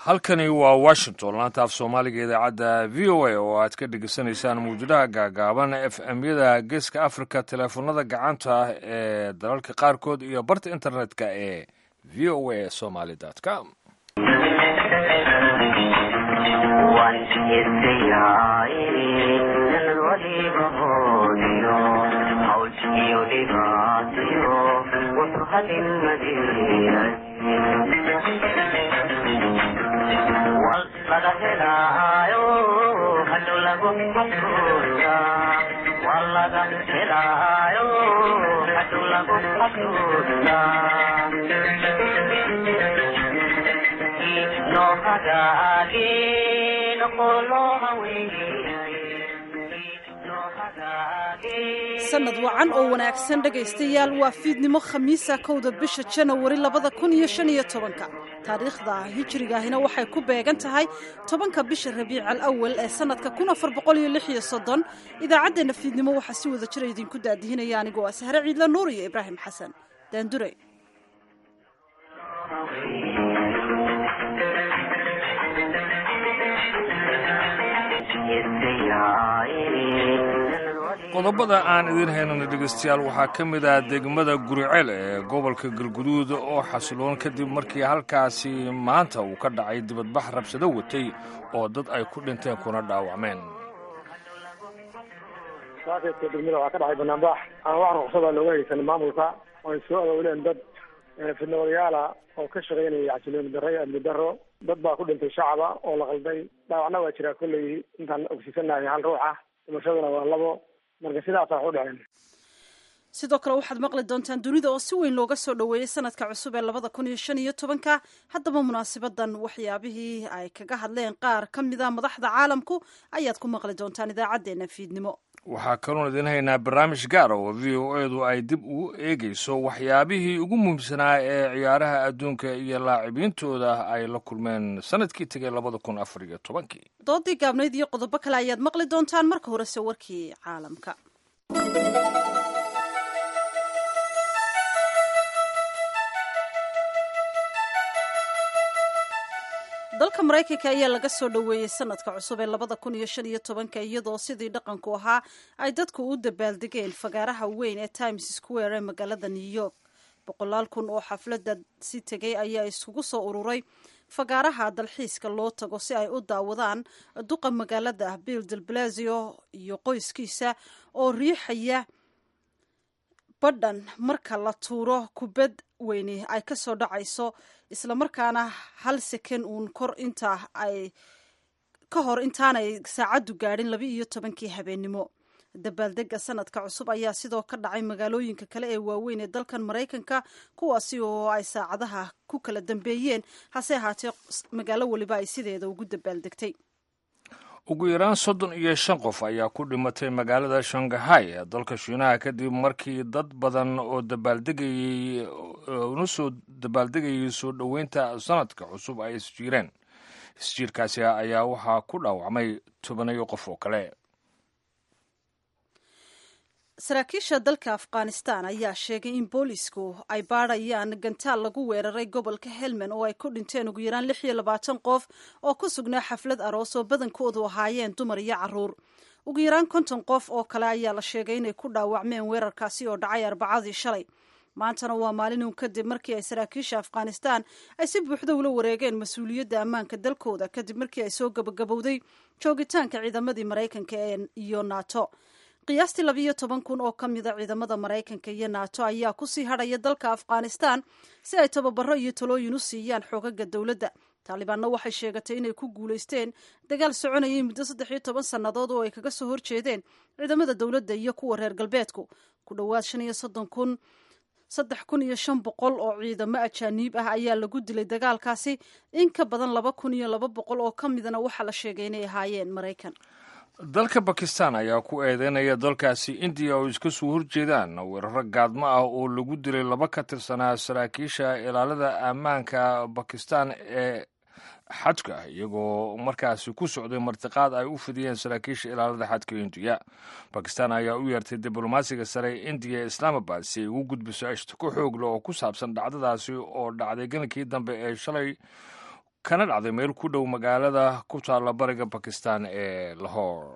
halkani waa washington laanta af soomaaliga idaacadda v o a oo aad ka dhegeysanaysaan mawjadaha gaagaaban f m yada geeska africa teleefonada gacanta ee dalalka qaarkood iyo barta internetka ee v o a somaly com sanad wacan oo wanaagsan dhegaystayaal waa fiidnimo khamiisa kowda bisha janawari labada kun iyo shan iyo tobanka taariikhda hijrigaahina waxay ku beegan tahay tobanka bisha rabiic al awal ee sanadka kun afar boqol iyo lix iyo soddon idaacaddeenna fiidnimo waxaa si wada jira idinku daadihinaya anigoo ah sahre ciidla nuur iyo ibraahim xasan daandure qodobada aan idiin haynana dhegeystayaal waxaa ka mid ah degmada guriceel ee gobolka galguduud oo xasiloon kadib markii halkaasi maanta uu ka dhacay dibadbax rabsado watay oo dad ay ku dhinteen kuna dhaawacmeen saakeedka degmada waxaa ka dhacay banaanbax aan wax ruqsada looga haysan maamulka oo ay soo awooleen dad fidnawadayaala oo ka shaqaynaya xasilooni darro iyo amni darro dad baa ku dhintay shacaba oo la qalday dhaawacna waa jiraa kolley intaan ogsiisanahay hal ruux ah dhimashaduna waa labo marka sidaasa wax u dhaceen sidoo kale waxaad maqli doontaan dunida oo si weyn looga soo dhoweeyey sanadka cusub ee labada kun iyo shan iyo tobanka haddaba munaasabadan waxyaabihii ay kaga hadleen qaar ka mida madaxda caalamku ayaad ku maqli doontaan idaacaddeenna fiidnimo waxaa kaloon idiin haynaa barnaamij gaara oo v o edu ay dib ugu eegayso waxyaabihii ugu muhiimsanaa ee ciyaaraha adduunka iyo laacibintooda ay la kulmeen sanadkii tegay labada kun afar iyo tobankii doodii gaabnayd iyo qodobo kale ayaad maqli doontaan marka horese warkii caalamka dalka maraykanka ayaa laga soo dhoweeyey sanadka cusub ee labada kun iyo shan iyo tobanka iyadoo sidii dhaqanku ahaa ay dadku u dabaaldegeen fagaaraha weyn ee times square ee magaalada new york boqolaal kun oo xafladda si tegay ayaa iskugu soo ururay fagaaraha dalxiiska loo tago si ay u daawadaan duqa magaalada bill del blazio iyo qoyskiisa oo riixaya badhan marka la tuuro kubad weyni ay ka soo dhacayso islamarkaana hal seken uun kor intaa ay ka hor intaanay saacaddu gaadhin laba iyo tobankii habeennimo dabaaldega sanadka cusub ayaa sidoo ka dhacay magaalooyinka kale ee waaweyn ee dalkan maraykanka kuwaasi oo ay saacadaha ku kala dambeeyeen hase ahaatee magaalo weliba ay sideeda ugu dabaaldegtay ugu yaraan soddon iyo shan qof ayaa ku dhimatay magaalada shangahay ee dalka shiinaha kadib markii dad badan oo dabaaldegayey una soo dabaaldegayay soo dhoweynta sanadka cusub ay isjiireen isjiirkaasi ayaa waxaa ku dhaawacmay tobanayo qof oo kale saraakiisha dalka afghanistan ayaa sheegay in boolisku ay baadhayaan gantaal lagu weeraray gobolka helmand oo ay ku dhinteen ugu yaraan lix iyo labaatan qof oo ku sugnaa xaflad aroos oo badankoodu ahaayeen dumar iyo caruur ugu yaraan konton qof oo kale ayaa la sheegay inay ku dhaawacmeen weerarkaasi oo dhacay arbacadii shalay maantana waa maalin kadib markii ay saraakiisha afghanistan ay si buuxda ula wareegeen mas-uuliyadda ammaanka dalkooda kadib markii ay soo gabagabowday joogitaanka ciidamadii maraykanka iyo nato qiyaastii labiiyo toban kun oo ka mida ciidamada maraykanka iyo nato ayaa kusii hadhaya dalka afghanistan si ay tababaro iyo talooyin u siiyaan xoogaga dowladda taalibaanna waxay sheegatay inay ku guulaysteen dagaal soconayay muddo saddex iyo toban sannadood oo ay kaga soo horjeedeen ciidamada dowladda iyo kuwa reer galbeedku ku dhowaad shan iyo soddon kun saddex kun iyo shan boqol oo ciidamo ajaaniib ah ayaa lagu dilay dagaalkaasi in ka badan laba kun iyo laba boqol oo ka midana waxaa la sheegay inay ahaayeen maraykan dalka bakistan ayaa ku eedeynaya dalkaasi indiya oo iska soo horjeedaan weeraro gaadmo ah oo lagu dilay laba ka tirsanaa saraakiisha ilaalada ammaanka bakistan ee xadka iyagoo markaasi ku socday martiqaad ay u fidiyeen saraakiisha ilaalada xadka indiya bakistan ayaa u yeertay diblomaasiga sare ee indiya islaamabad si ay ugu gudbiso ashtako xoogle oo ku saabsan dhacdadaasi oo dhacday ganankii dambe ee shalay kana dhacday meel ku dhow magaalada ku taalla bariga bakistan ee lahore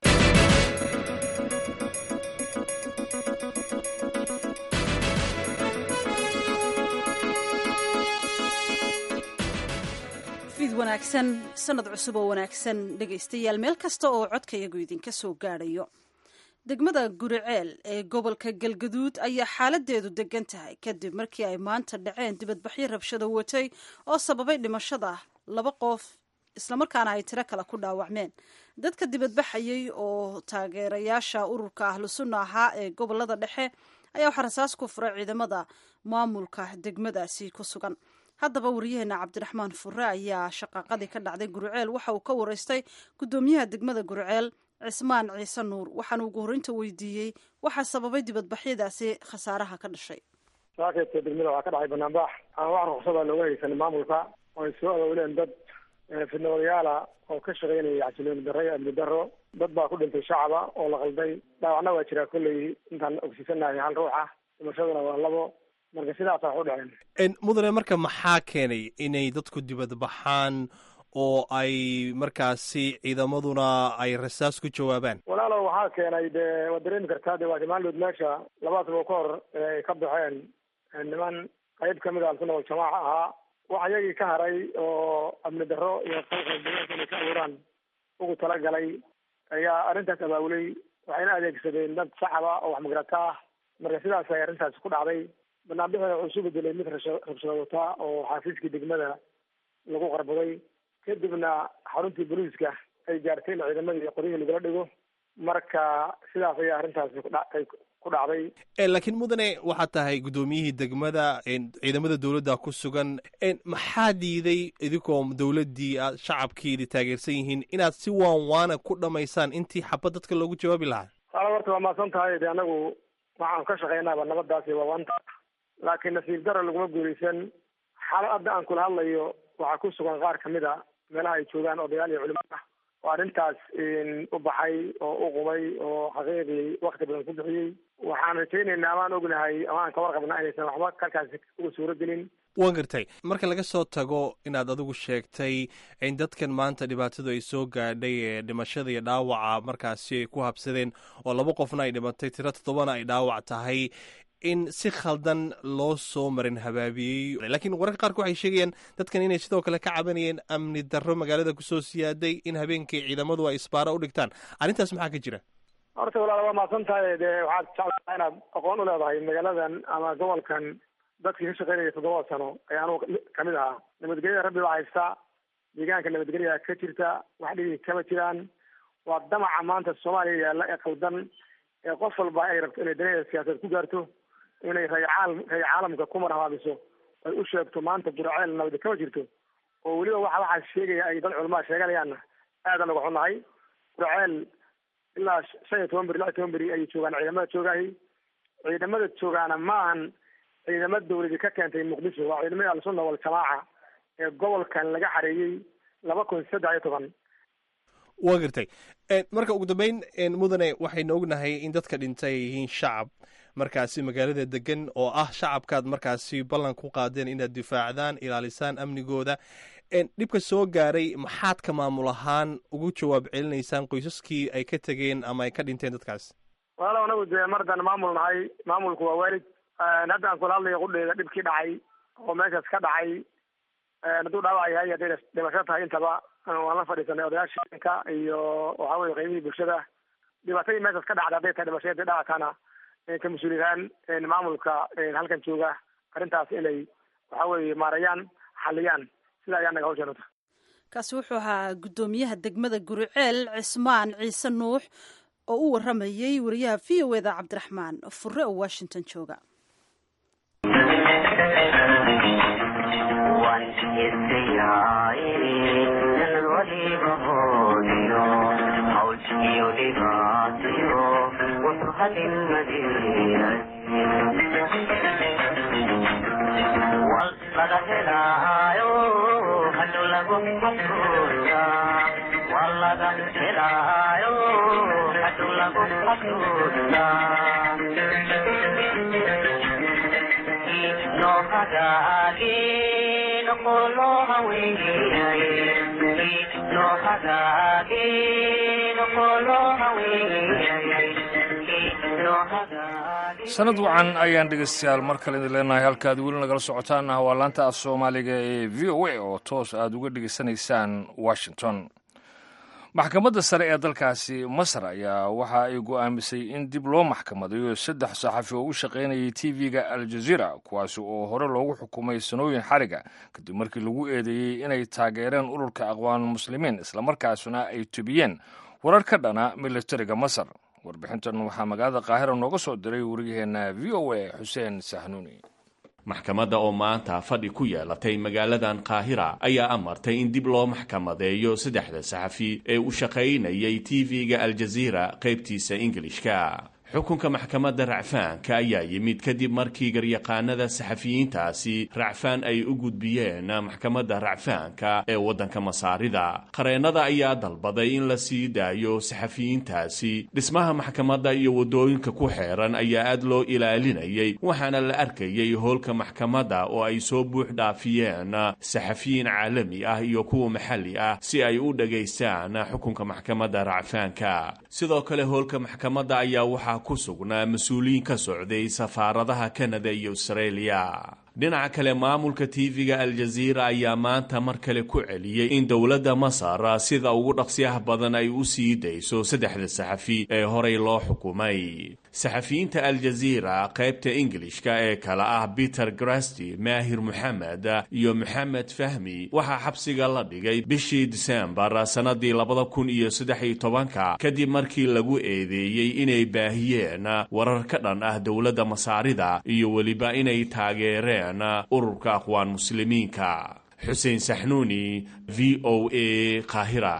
fiid wanaagsan sanad cusub oo wanaagsan dhegaystayaal meel kasta oo codkayagu idinka soo gaadhayo degmada guriceel ee gobolka galgaduud ayaa xaaladeedu degan tahay kadib markii ay maanta dhaceen dibadbaxyo rabshada watay oo sababay dhimashada laba qof islamarkaana ay tiro kale ku dhaawacmeen dadka dibadbaxayay oo taageerayaasha ururka ahlu sunna ahaa ee gobolada dhexe ayaa waxaa rasaas ku furay ciidamada maamulka degmadaasi ku sugan haddaba wariyaheena cabdiraxmaan fure ayaa shaqaaqadii ka dhacday guriceel waxa uu ka wareystay guddoomiyaha degmada guriceel cismaan ciise nuur waxaana ugu horreynta weydiiyey waxaa sababay dibadbaxyadaasi khasaaraha ka dhashay saakeyta degmada waxaa ka dhacay banaanbax aan wax ruqsada looga haysan maamulka oo ay soo awowleen dad fidnawadayaala oo ka shaqaynaya xasilooni darro iyo amni darro dad baa ku dhintay shacaba oo la qalday dhaawacna waa jiraa kolley intaan ogsiisanahay hal ruux ah dhimashaduna waa labo marka sidaasa wax u dhaceen mudane marka maxaa keenay inay dadku dibad baxaan oo ay markaasi ciidamaduna ay rasaas ku jawaabaan walaalow waxaa keenay dee waad dareemi kartaa de waa maalmood meesha laba sabo ka hor ay ka baxeen niman qayb kamid a alsunna waljamaaca ahaa wax iyagii ka haray oo amni darro iyo qalqaldeegaanka inay ka abuuraan ugu talagalay ayaa arrintaas abaabulay waxayna adeegsadeen dad shacaba oo wax magarata ah marka sidaas ay arrintaasi ku dhacday banaanbixina wuxuu isu bedelay mid rabshada wataa oo xaafiiskii degmada lagu qarbaday kadibna xaruntii booliiska ay gaartay in ciidamadii qoryihii lagala dhigo marka sidaas ayaa arrintaasi kudhaay ku dhacday laakiin mudane waxaad tahay guddoomiyihii degmada ciidamada dowladda ku sugan maxaa diiday idinkoo dowladdii aad shacabkiidi taageersan yihiin inaad si waan waana ku dhamaysaan intii xabad dadka loogu jawaabi lahaa saala horta waa maasan tahay de anagu waxaan ka shaqaynaaba nabadaasi waa wanta laakiin nasiib dara laguma guulaysan xaaladda aan kula hadlayo waxaa ku sugan qaar kamid a meelaha ay joogaan odayaal iyo culimo ah oo arrintaas u baxay oo u qumay oo xaqiiqii wakti badan ku bixiyey waxaan rajaynaynaa amaan ognahay ama aan ka warqabnaa inaysan waxba kalkaasi uga suuro gelin waan gartay marka laga soo tago inaad adigu sheegtay in dadkan maanta dhibaatadu ay soo gaadhay ee dhimashada iyo dhaawaca markaasi ay ku habsadeen oo laba qofna ay dhimatay tiro toddobana ay dhaawac tahay in si khaldan loo soo marin habaabiyey laakiin wararka qaarka waxay sheegayaan dadkan inay sidoo kale ka cabanayeen amni darro magaalada kusoo siyaaday in habeenkii ciidamadu ay isbaaro u dhigtaan arrintaas maxaa ka jira horta walaal waa mahadsan tahay dee waxaad jeclataa inaad aqoon u leedahay magaaladan ama gobolkan dadkii ka shaqaynaya toddobada sano ayaa anugu kamid ahaa nabadgelyada rabbi baa haysta deegaanka nabadgelya ka jirta wax dhigi kama jiraan waa damaca maanta soomaaliya yaalla ee qaldan ee qof walba ay rabto inay danaheeda siyaasadeed ku gaarto inay ray caalam ray caalamka ku marhabaabiso ay u sheegto maanta guraceel nabadi kama jirto oo weliba waxa waxaa sheegaya ay dad culamaa sheeganayaanna aadan uga xunnahay guraceel ilaa shan iyo toban beri lix iyo toban beri ayay joogaan ciidamada joogahay ciidamada joogaana maahan ciidamo dawladi ka keentay muqdisho waa ciidamada al-sunna wal-jamaaca ee gobolkan laga xareeyey laba kun saddex iyo toban waa gartay marka ugu dambeyn mudane waxaynu ognahay in dadka dhintay ay yihiin shacab markaasi magaalada degan oo ah shacabkaad markaasi ballan ku qaadeen inaad difaacdaan ilaalisaan amnigooda dhibka soo gaaray maxaad ka maamul ahaan ugu jawaab celinaysaan qoysaskii ay ka tegeen ama ay ka dhinteen dadkaas walaalow anagu dee mardaan maamul nahay maamulku waa waalid hadda aan kula hadlayo qudheeda dhibkii dhacay oo meeshaas ka dhacay hadduu dhaawac yahay hadday dhimasho tahay intaba waan la fadhiisanay odayaasha inka iyo waxa weye qaymihii bulshada dhibaatadii meeshaas ka dhacday hadday tahay dhimasho hadday dhacatana ka mas-uuliyahaan maamulka halkan jooga arrintaas inay waxa weeye maarayaan xaliyaan sida ayaa naga hawshanata kaasi wuxuu ahaa guddoomiyaha degmada guriceel cismaan ciise nuux oo u waramayey wariyaha v o eda cabdiraxmaan fure oo washington jooga sanad wacan ayaan dhegeystayaal mar kale idin leenahay halkaad weli nagala socotaana waa laanta af soomaaliga ee v o a oo toos aad uga dhegeysanaysaan washington maxkamadda sare ee dalkaasi masar ayaa waxa ay go'aamisay in dib loo maxkamadayo saddex saxafi oo u shaqaynayay tv-ga al jazeera kuwaasi oo hore loogu xukumay sanooyin xariga kadib markii lagu eedeeyey inay taageereen ururka aqwaan muslimiin islamarkaasuna ay tubiyeen warar ka dhana militariga masar warbixintan waxaa magaalada qaahira nooga soo diray wariyaheenna v o a xuseen sahnuuni maxkamadda oo maanta fadhi ku yeelatay magaaladan qaahira ayaa amartay in dib loo maxkamadeeyo saddexda saxafi ee u shaqaynayay tv-ga aljaziira qaybtiisa ingilishka xukunka maxkamadda racfaanka ayaa yimid kadib markii garyaqaanada saxafiyiintaasi racfaan ay u gudbiyeen maxkamadda racfaanka ee waddanka masaarida qareennada ayaa dalbaday in la sii daayo saxafiyiintaasi dhismaha maxkamadda iyo waddooyinka ku xeeran ayaa aad loo ilaalinayay waxaana la arkayay howlka maxkamadda oo ay soo buux dhaafiyeen saxafiyiin caalami ah iyo kuwa maxalli ah si ay u dhagaystaan xukunka maxkamadda racfaanka sidoo kale howlka maxkamadda ayaa waxaa ku sugnaa mas-uuliyiin ka socday safaaradaha kanada iyo australia dhinaca kale maamulka tv-ga aljaziira ayaa maanta mar kale ku celiyey in dowladda masar sida ugu dhaqsiyaha badan ay u sii dayso saddexda saxafi ee horey loo xukumay saxafiyiinta aljaziira qaybta ingilishka ee kale ah peter grasti maahir moxamed iyo moxamed fahmi waxaa xabsiga la dhigay bishii disembar sannadii labada kun iyo saddex iyo tobanka kadib markii lagu eedeeyey inay baahiyeen warar ka dhan ah dowladda masaarida iyo weliba inay taageereen ururka aqwaan muslimiinka xuseen saxnuuni v o a qaahira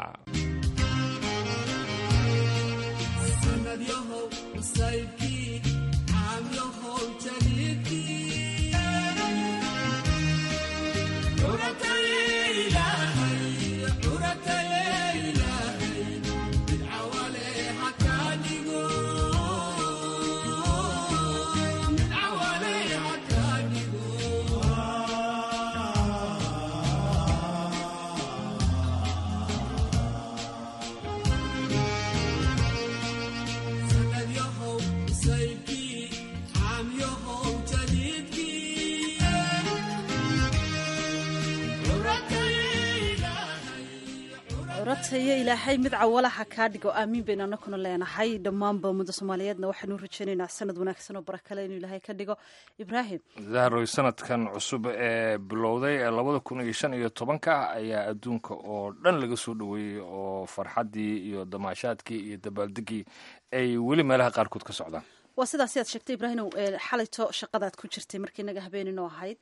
curatayo ilaahay mid cawalaha kaa dhigo aamiin baynu anakuna leenahay dhammaanba ummada soomaaliyeedna waxaanu rajaynaynaa sanad wanaagsan oo barakale inuu ilaahay ka dhigo ibraahim zahroy sanadkan cusub ee bilowday ee labada kun iyo shan iyo tobanka ayaa adduunka oo dhan laga soo dhoweeyey oo farxaddii iyo damaashaadkii iyo dabaaldegii ay weli meelaha qaarkood ka socdaan waa sidaasi aad sheegtay ibraahimow xalayto shaqadaad ku jirtay markii naga habeeninoo ahayd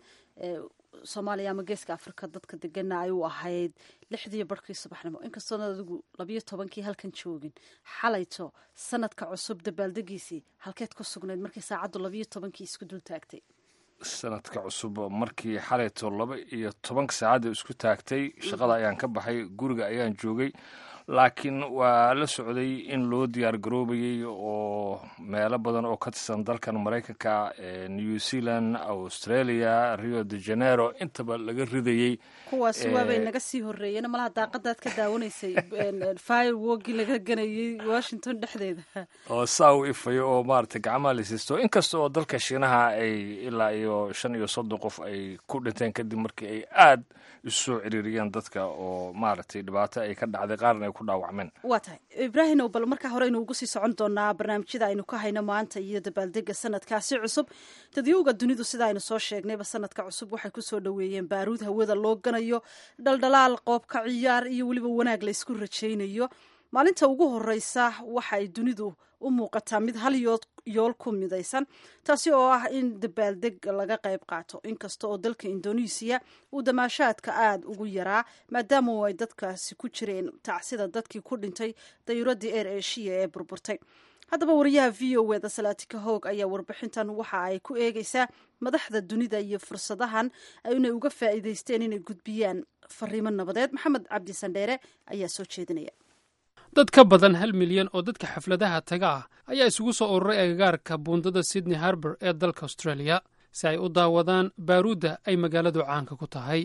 soomaaliya ama geeska afrika dadka degana ay u ahayd lixdiiyo barhkii subaxnimo inkastoona adigu labiyo tobankii halkan joogin xalayto sanadka cusub dabaaldegiisii halkeed ku sugnayd markii saacaddu labiyo tobankii isku dul taagtay sanadka cusub markii xalayto laba iyo tobanka saacadda isku taagtay shaqada ayaan ka baxay guriga ayaan joogay laakiin waa la socday in loo diyaar garoobayey oo meelo badan oo ka tirsan dalkan maraykanka new zealand australia rio de janeiro intaba laga ridayey kuwaasi waabay naga sii horreeyeen malaha daaqadaad ka daawanaysay firewogii laga ganayey washington dhexdeeda oo saa u ifayo oo maaragtay gacmaha laysiisto inkasta oo dalka shiinaha ay ilaa iyo shan iyo soddon qof ay ku dhinteen kadib markii ay aad isu soo ciriiriyeen dadka oo maaragtay dhibaato ay ka dhacday qaarna ay ku dhaawacmeen waa tahay ibraahim bal markaa hore aynu ugu sii socon doonaa barnaamijyada aynu ka hayno maanta iyo dabaaldega sanadkaasi cusub dadyowga dunidu sida aynu soo sheegnayba sanadka cusub waxay kusoo dhoweeyeen baaruud hawada loo ganayo dhaldhalaal qoobka ciyaar iyo weliba wanaag la ysku rajaynayo maalinta ugu horeysa waxa ay dunidu u muuqataa mid hal yool ku midaysan taasi oo ah in dabaaldeg laga qayb qaato inkasta oo dalka indonesiya uu damaashaadka aada ugu yaraa maadaama ay dadkaasi ku jireen tacsida dadkii ku dhintay dayuuradii eer eshiya ee burburtay haddaba wariyaha v o eda salaatika hoog ayaa warbixintan waxa ay ku eegeysaa madaxda dunida iyo fursadahan inay uga faa'iideysteen inay gudbiyaan fariimo nabadeed maxamed cabdi sandheere ayaa soo jeedinaya dad ka badan hal milyan oo dadka xafladaha taga ah ayaa isugu soo ururay agagaarka buundada sydney harbor ee dalka australia si ay u daawadaan baaruudda ay magaaladu caanka ku tahay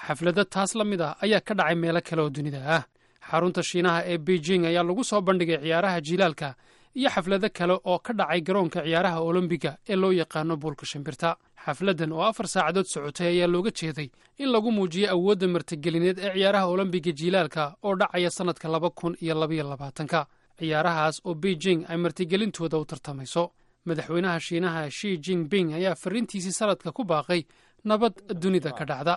xaflado taas la mid ah ayaa ka dhacay meelo kale oo dunida ah xarunta shiinaha ee beijing ayaa lagu soo bandhigay ciyaaraha jilaalka iyo xaflado kale oo ka dhacay garoonka ciyaaraha olombiga ee loo yaqaano buulka shimbirta xafladdan oo afar saacadood socotay ayaa looga jeeday in lagu muujiyo awoodda martigelineed ee ciyaaraha olombiga jilaalka oo dhacaya sannadka laba kun iyo labaiyo labaatanka ciyaarahaas oo beijing ay martigelintooda u tartamayso madaxweynaha shiinaha shi jinping ayaa fariintiisii sanadka ku baaqay nabad dunida ka dhacda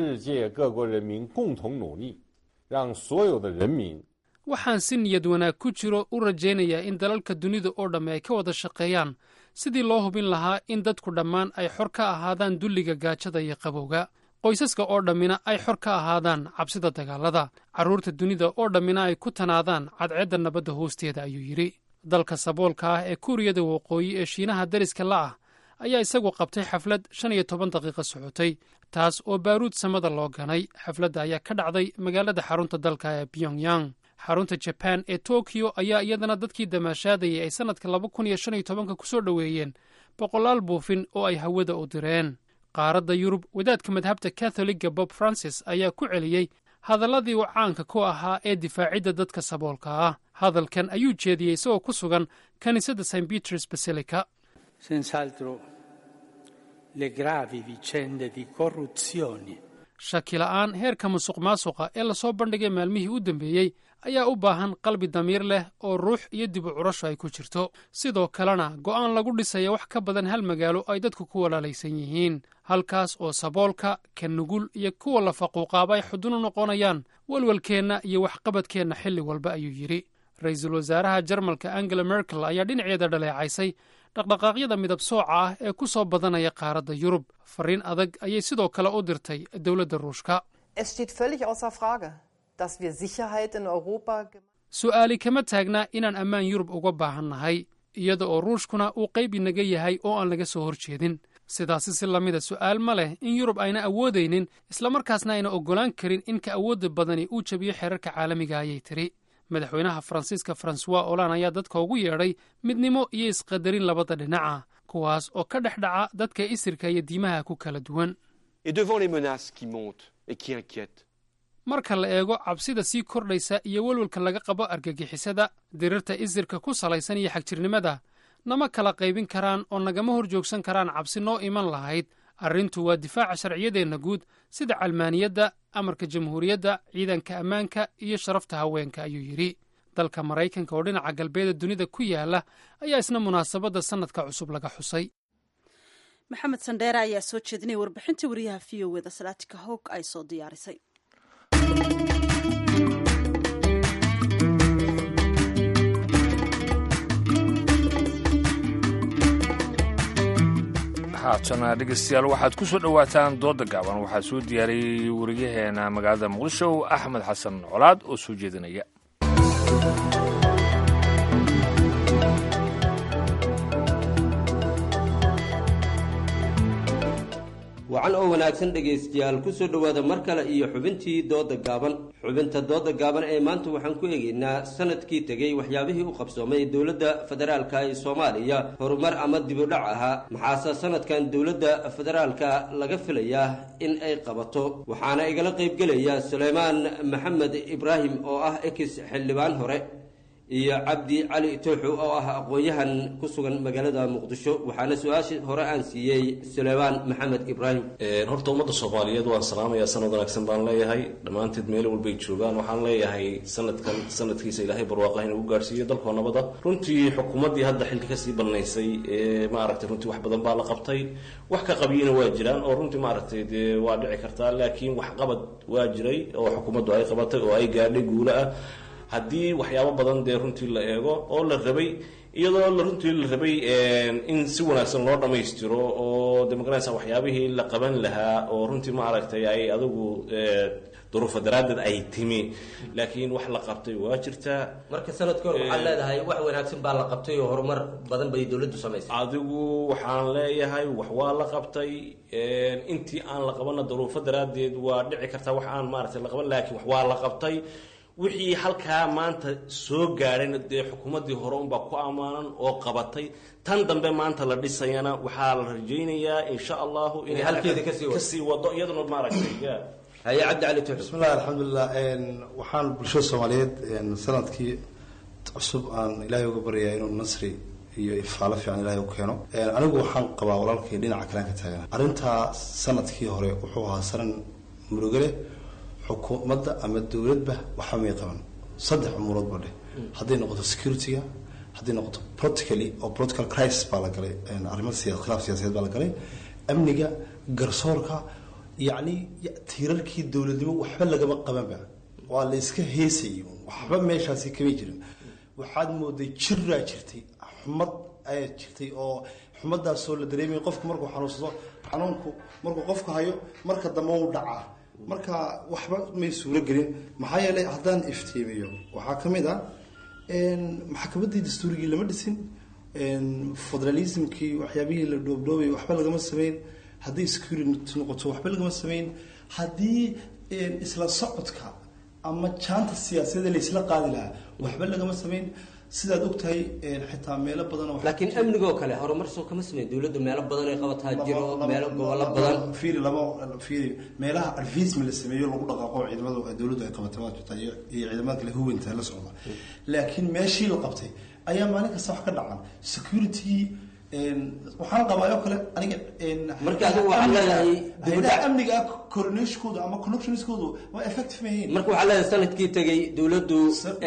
waxaan si niyad wanaag ku jiro u rajaynayaa in dalalka dunida oo dhamme ay ka wada shaqeeyaan sidii loo hubin lahaa in dadku dhammaan ay xor ka ahaadaan dulliga gaajada iyo qabowga qoysaska oo dhammina ay xor ka ahaadaan cabsida dagaalada carruurta dunida oo dhammina ay ku tanaadaan cadceedda nabadda hoosteeda ayuu yidhi dalka saboolka ah ee kuuriyada waqooyi ee shiinaha dariska la ah ayaa isagu qabtay xaflad shan iyo toban daqiiqo socotay taas oo baaruud samada loo ganay xafladda ayaa ka dhacday magaalada xarunta dalka ee pyongyang xarunta jaban ee tokiyo ayaa iyadana dadkii damaashaadayay ay sannadka laba kun iyo shan iyo tobanka ku soo dhoweeyeen boqolaal buufin oo ay hawada u direen qaaradda yurub wadaadka madhabta katholiga bob francis ayaa ku celiyey hadalladii uu caanka ku ahaa ee difaacidda dadka saboolka ah hadalkan ayuu jeediyey isagoo ku sugan kiniisadda st peters basilica shaki la'aan heerka musuq maasuqa ee lasoo bandhigay maalmihii u dambeeyey ayaa u baahan qalbi damiir leh oo ruux iyo dib u curasho ay ku jirto sidoo kalena go'aan lagu dhisaya wax ka badan hal magaalo ay dadku ku walaalaysan yihiin halkaas oo saboolka ka nugul iyo kuwa la faquuqaaba ay xudun u noqonayaan walwalkeenna iyo waxqabadkeenna xilli walba ayuu yidhi ra-iisul wasaaraha jarmalka angela merkel ayaa dhinaceeda dhaleecaysay dhaqdhaqaaqyada midab sooca ah ee ku soo badanaya qaaradda yurub fariin adag ayay sidoo kale u dirtay dowladda ruushka su'aali kama taagna inaan ammaan yurub uga baahan nahay iyada oo ruushkuna uu qayb inaga yahay oo aan laga soo hor jeedin sidaasi si lamida su'aal ma leh in yurub ayna awoodaynin islamarkaasna ayna oggolaan karin in ka awoodda badani uu jabiyo xeerarka caalamiga ayay tiri madaxweynaha faransiiska francois olan ayaa dadka ugu yeedhay midnimo iyo isqadarin labada dhinaca kuwaas oo ka dhex dhaca dadka isirka iyo diimaha ku kala duwan marka la eego cabsida sii kordhaysa iyo welwelka laga qabo argagixisada dirirta isirka ku salaysan iyo xagjirnimada nama kala qaybin karaan oo nagama hor joogsan karaan cabsi noo iman lahayd arrintu waa difaaca sharciyadeenna guud sida calmaaniyadda amarka jamhuuriyadda ciidanka ammaanka iyo sharafta haweenka ayuu yidhi dalka maraykanka oo dhinaca galbeeda dunida ku yaala ayaa isna munaasabadda sannadka cusub laga xusay maxamed sandheere ayaa soo jeedinaya warbixintii wariyaha v o weda salaatika hoog ay soo diyaarisay haatana dhegeystayaal waxaad ku soo dhowaataan dooda gaaban waxaa soo diyaariyey wariyaheena magaalada muqdisho axmed xasan colaad oo soo jeedinaya wacan oo wanaagsan dhegaystayaal kusoo dhowaada mar kale iyo xubintii dooda gaaban xubinta dooda gaaban ee maanta waxaan ku eegaynaa sanadkii tegey waxyaabihii u qabsoomay dowladda federaalka ee soomaaliya horumar ama dibudhac ahaa maxaase sanadkan dowladda federaalka laga filayaa in ay qabato waxaana igala qaybgelaya suleymaan maxamed ibraahim oo ah ex xildhibaan hore iyo cabdi cali tooxo oo ah aqoon-yahan ku sugan magaalada muqdisho waxaana su-aashii hore aan siiyey suleymaan maxamed ibraahim horta ummadda soomaaliyeed waan salaamayaa sanad wanaagsan baan leeyahay dhammaanteed meel walbay joogaan waxaan leeyahay sanadkan sanadkiisa ilaahay barwaaqah inuu u gaarhsiiyo dalkoo nabada runtii xukuumaddii hadda xilka kasii balnaysay ee maaragtay runtii wax badan baa la qabtay wax ka qabiyina waa jiraan oo runtii maaragtay dee waa dhici kartaa laakiin waxqabad waa jiray oo xukuumaddu ay qabatay oo ay gaadhay guulo ah haddii waxyaabo badan dee runtii la eego oo la rabay iyadoo la runtii la rabay in si wanaagsan loo dhammaystiro oo de magaranaysa waxyaabihii la qaban lahaa oo runtii maaragtay ay adigu duruufa daraaddeed ay timi laakiin wax la qabtay waa jirtaa marka sanadkii hore waxaad leedahay wax wanaagsan baa la qabtay oo horumar badan bay dowladdu samaysay adigu waxaan leeyahay wax waa la qabtay intii aan la qabanna duruufo daraaddeed waa dhici kartaa wax aan maaragtay la qaban laakiin wax waa la qabtay wixii halkaa maanta soo gaadhayna dee xukuumaddii hore unbaa ku ammaanan oo qabatay tan dambe maanta la dhisayana waxaa la rajaynayaa insha allahu inay halkeeda kasii wado. kasii wado iyaduna maaragtay ya haye cabdi cali tuxu bismillahi alxamdulilah waxaan bulshada soomaaliyeed sanadkii cusub aan ilaahay uga baryayaa inuu nasri iyo ifaalo fiican ilahay u keeno anigu waxaan qabaa walaalkay dhinaca kalean ka taagana arrintaa sanadkii hore wuxuu ahaa sanan murugale xukuumadda ama dowladba waxba may qaban saddex umuurood ba dheh hadday noqoto security-ga hadday noqoto politically oo political crisis baa la galay arrimo siya khilaaf siyaasadeed baa la galay amniga garsoorka yacni tiirarkii dowladnimo waxba lagama qabanba waa la iska heesayay waxba meeshaasi kama jirin waxaad mooday jiraa jirtay xumad ayaa jirtay oo xumadaasoo la dareemay qofku markuu xanuunsado xanuunku markuu qofku hayo marka dambe u dhacaa marka waxba may suuro gelin maxaa yeelay haddaan iftiimiyo waxaa ka mid ah maxkamaddii dastuurigii lama dhisin federalismkii waxyaabihii la dhoobdhoobay waxba lagama sameyn haddii security noqoto waxba lagama sameyn haddii isla socodka ama jaanta siyaasadeed laysla qaadi lahaa waxba lagama sameyn sidaad ogtahay xitaa meelo badan laakiin amnigoo kale horumar soo kama sameyn dowladda meelo badan ay qabataa jiro meelo gobollo badan fiiri lama fiiri meelaha advisement la sameeyo lagu dhaqaaqo ciidamadu dowladdu ay qabatay waa jirta iyo ciidamada kale huwanta la socda laakiin meeshii la qabtay ayaa maalin kasta wax ka dhacan security waxaan qabaa oo kale aniga marka adigu waxaan leedahay hayadaha amniga coordinationkooda ama connectionskooda waa effective mahayn marka waxaan leedahay sanadkii tegay dowladdu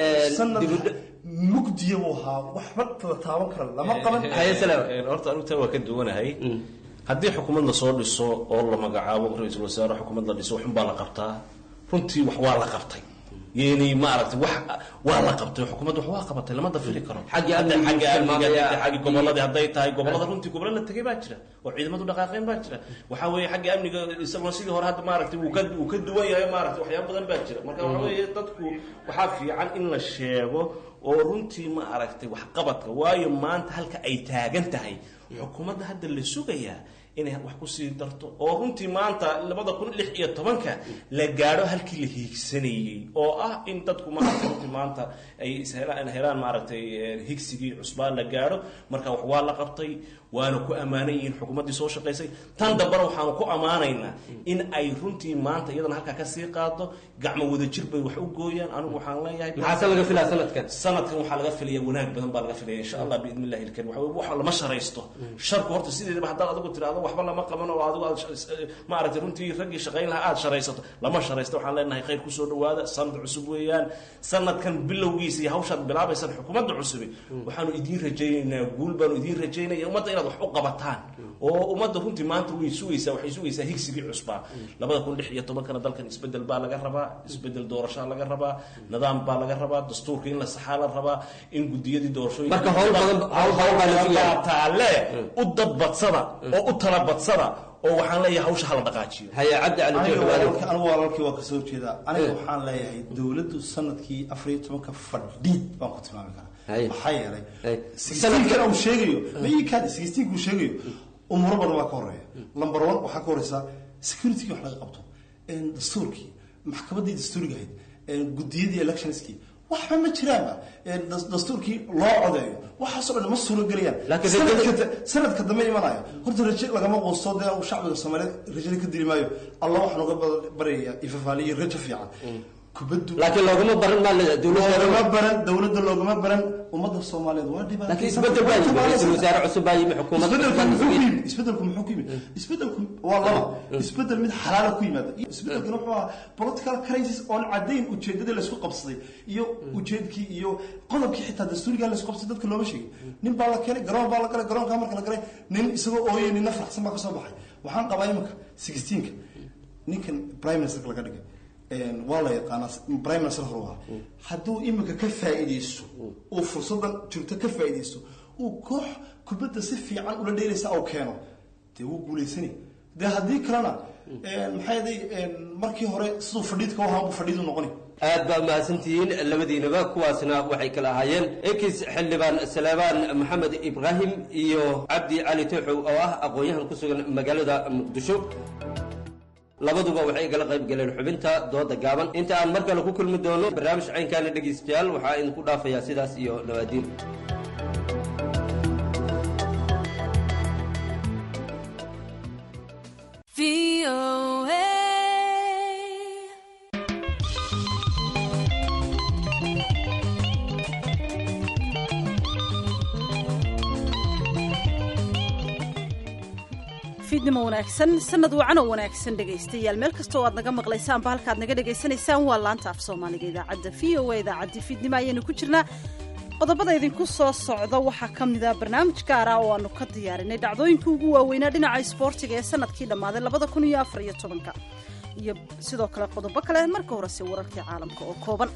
mugdiya buu ahaa waxba la taaban kara lama qaban horta anigu taa waa ka duwanahay haddii xukuumad la soo dhiso oo la magacaabo ra-iisul wasaare xukuumad la dhiso waxun baa la qabtaa runtii wax waa la qabtay yani maaragtay wax waa la qabtay xukuumadda wax waa qabatay lama dafiri karo Xagga Hadda amniga xagga amniga tilmaamaya. xagga gobolladii hadday tahay gobollada runtii gobollo la tegay baa jira oo ciidamadu dhaqaaqeen baa jira waxaa weeye xagga amniga isagoo sidii hore hadda maaragtay wuu ka wuu ka duwan yahay maaragtay waxyaabo badan baa jira marka waxaa weeye dadku waxaa fiican in la sheego oo runtii ma aragtay waxqabadka waayo maanta halka ay taagan tahay xukuumadda hadda la sugayaa inay wax kusii darto oo runtii maanta labada kun lix iyo tobanka la gaadho halkii la hiigsanayey oo ah in dadku maaragtay runtii maanta ay ishelaan helaan maaragtay eh, higsigii cusbaa la gaadho marka wax waa la qabtay waana ku ammaanan yihiin xukuumaddii soo shaqaysay tan dambena waxaanu ku ammaanaynaa in ay runtii maanta iyadana halkaa kasii qaado gacmo wadajir bay wax u gooyaan anigu waxaan leeyahay maxaase laga filaa sanadkan sanadkan waxaa laga filaya wanaag badan baa laga filaya insha allah biidni illahi ilkarim waxa wax lama sharaysto sharku horta sideedaba haddaad adigu tiraahdo waxba lama qaban oo adigu aad sh- maaragtay runtii raggii shaqayn lahaa aad sharaysato lama sharaysto waxaan leenahay khayr kusoo dhawaada sanad cusub weeyaan sanadkan bilowgiisa iyo hawshaad bilaabaysaan xukuumadda cusubi waxaanu idiin rajaynaynaa guul baanu idiin rajaynaya ummadda inaad wax u qabataan oo ummadda runtii maanta way sugaysaa waxay sugaysaa higsigii cusbaa labada kun lix iyo tobankana dalkan isbedel baa laga rabaa isbedel doorashaa laga rabaa nidaam baa laga rabaa dastuurka in la saxaa la rabaa in gudiyadii doorashooyinka Marka hawl badan- hawl badan baa la sugayaa. taale u dadbadsada oo u talabadsada oo waxaan leeyahay hawsha hala dhaqaajiyo haye cabdi cali aniga tuxu adigu walaalkii- anigu walaalkii waa kasoo jeedaa aniga waxaan leeyahay dowladdu sanadkii afar iyo tobanka fadhiid baan ku tilmaami karaa Haye. maxaa yeelay Haye. sixteenkan uu sheegayo mayikaad sixteenka uu sheegayo umuro badan baa ka horeeya number one waxaa ka horeysa security wax laga qabto een, dastuurkii maxkamaddii dastuuriga ahayd een, gudiyadii electionskii waxba ma jiraanba een, das- dastuurkii loo codeeyo waxaasoo dhan ma suuro gelayaan Laakiin sanadka rajada- sanadka dambe imanayo horta raje lagama quusto dee uu shacbiga soomaaliyeed rajada ka dili maayo allah waxaan uga bad- baryayaa ifafaaliyo rajo fiican kubaddu laakiin loogama baran maa leedahay loogama dowladda baran dowladda loogama baran ummadda soomaaliyeed waa dhibaato laakiin isbedel baa yimi ra-iisul wasaare cusub baa yimi xukuumad isbedelku cusub baa muxuu ku yimi. yimid isbedelku muxuu ku yimid isbedelku waa laba isbedel mid xalaala ku yimaada iyo isbedelkana wuxuu ahaa political crisis oon caddayn ujeedadii laysku qabsaday iyo ujeedkii iyo qodobkii xitaa dastuurigaa laysku qabsaday dadka looma sheegin nin baa la keenay garoon baa la galay garoonkaa marka la galay nin isagoo ooyay ninna faraxsan baa kasoo baxay waxaan qabaa iminka sixteenka ninkan prime ministerka laga dhigay een, waa la yaqaanaa prime minister hore waa hadduu iminka ka faa'iidaysto uu fursadan jirto ka faa'iidaysto uu koox kubadda si fiican ula dheelaysa oo keeno dee wuu guulaysani dee haddii kalena een, maxaa yeelay een, markii hore siduu fadhiidka u ahaa buu fadhiidu noqoni aad baa mahadsantihiin labadiinaba kuwaasna waxay kala ahaayeen ekis xildhibaan saleebaan maxamed ibraahim iyo cabdi cali tuuxow oo ah aqoon-yahan ku sugan magaalada muqdisho labaduba waxay igala qayb galeen xubinta dooda gaaban inta aan mar kale ku kulmi doono barnaamij caynkaana dhegaystayaal waxaa idinku dhaafayaa sidaas iyo nabaadiin fiidnimo wanaagsan sanad wacan oo wanaagsan dhegaystayaal meel kastoo aad naga maqlaysaanba halkaad naga dhegaysanaysaan waa laanta af soomaaliga idaacadda v o a idaacaddii fiidnimo ayaynu ku jirnaa qodobada idinku soo socda waxaa ka mid a barnaamij gaara oo aanu ka diyaarinay dhacdooyinkii ugu waaweynaa dhinaca isboortiga ee sanadkii dhammaaday labada kun iyo afar iyo tobanka iyo sidoo kale qodobo kale marka horese wararkii caalamka oo kooban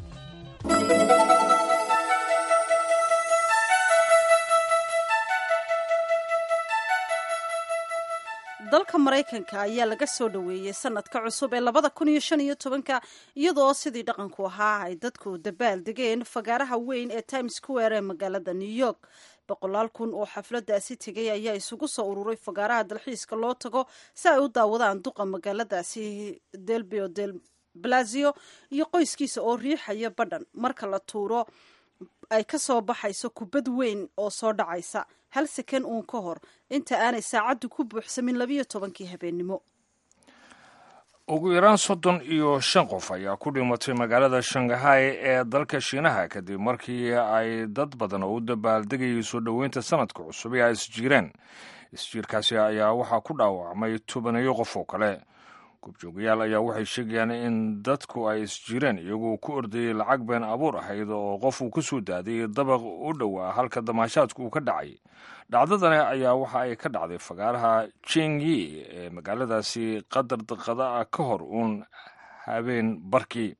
dalka maraykanka ayaa laga soo dhoweeyey sanadka cusub ee labada kun iyo shan iyo tobanka iyadoo sidii dhaqanku ahaa ay dadku dabaal degeen fagaaraha weyn ee times square ee magaalada new york boqolaal kun oo xafladaasi tegay ayaa isugu soo ururay fagaaraha dalxiiska loo tago si ay u daawadaan duqa magaaladaasi delbio del blazio iyo qoyskiisa oo riixaya badhan marka la tuuro ay ka soo baxayso kubad weyn oo soo dhacaysa hal seken uun ka hor inta aanay saacaddu ku buuxsamin labiyo tobankii habeennimo ugu yaraan soddon iyo shan qof ayaa ku dhimatay magaalada shangahay ee dalka shiinaha kadib markii ay dad badan oo u dabaaldegayay soo dhoweynta sanadka cusub ee ay isjiireen isjiirkaasi ayaa waxaa ku dhaawacmay tobanayo qof oo kale gubjoogayaal ayaa waxay sheegayaan in dadku ay isjireen iyagoo ku ordayay lacag been abuur ahayd oo qof uu ka soo daadiyay dabaq u dhowaa halka damaashaadku uu ka dhacay dhacdadani ayaa waxa ay ka dhacday fagaaraha jingyi ee magaaladaasi qadar daqada ah ka hor uun habeen barkii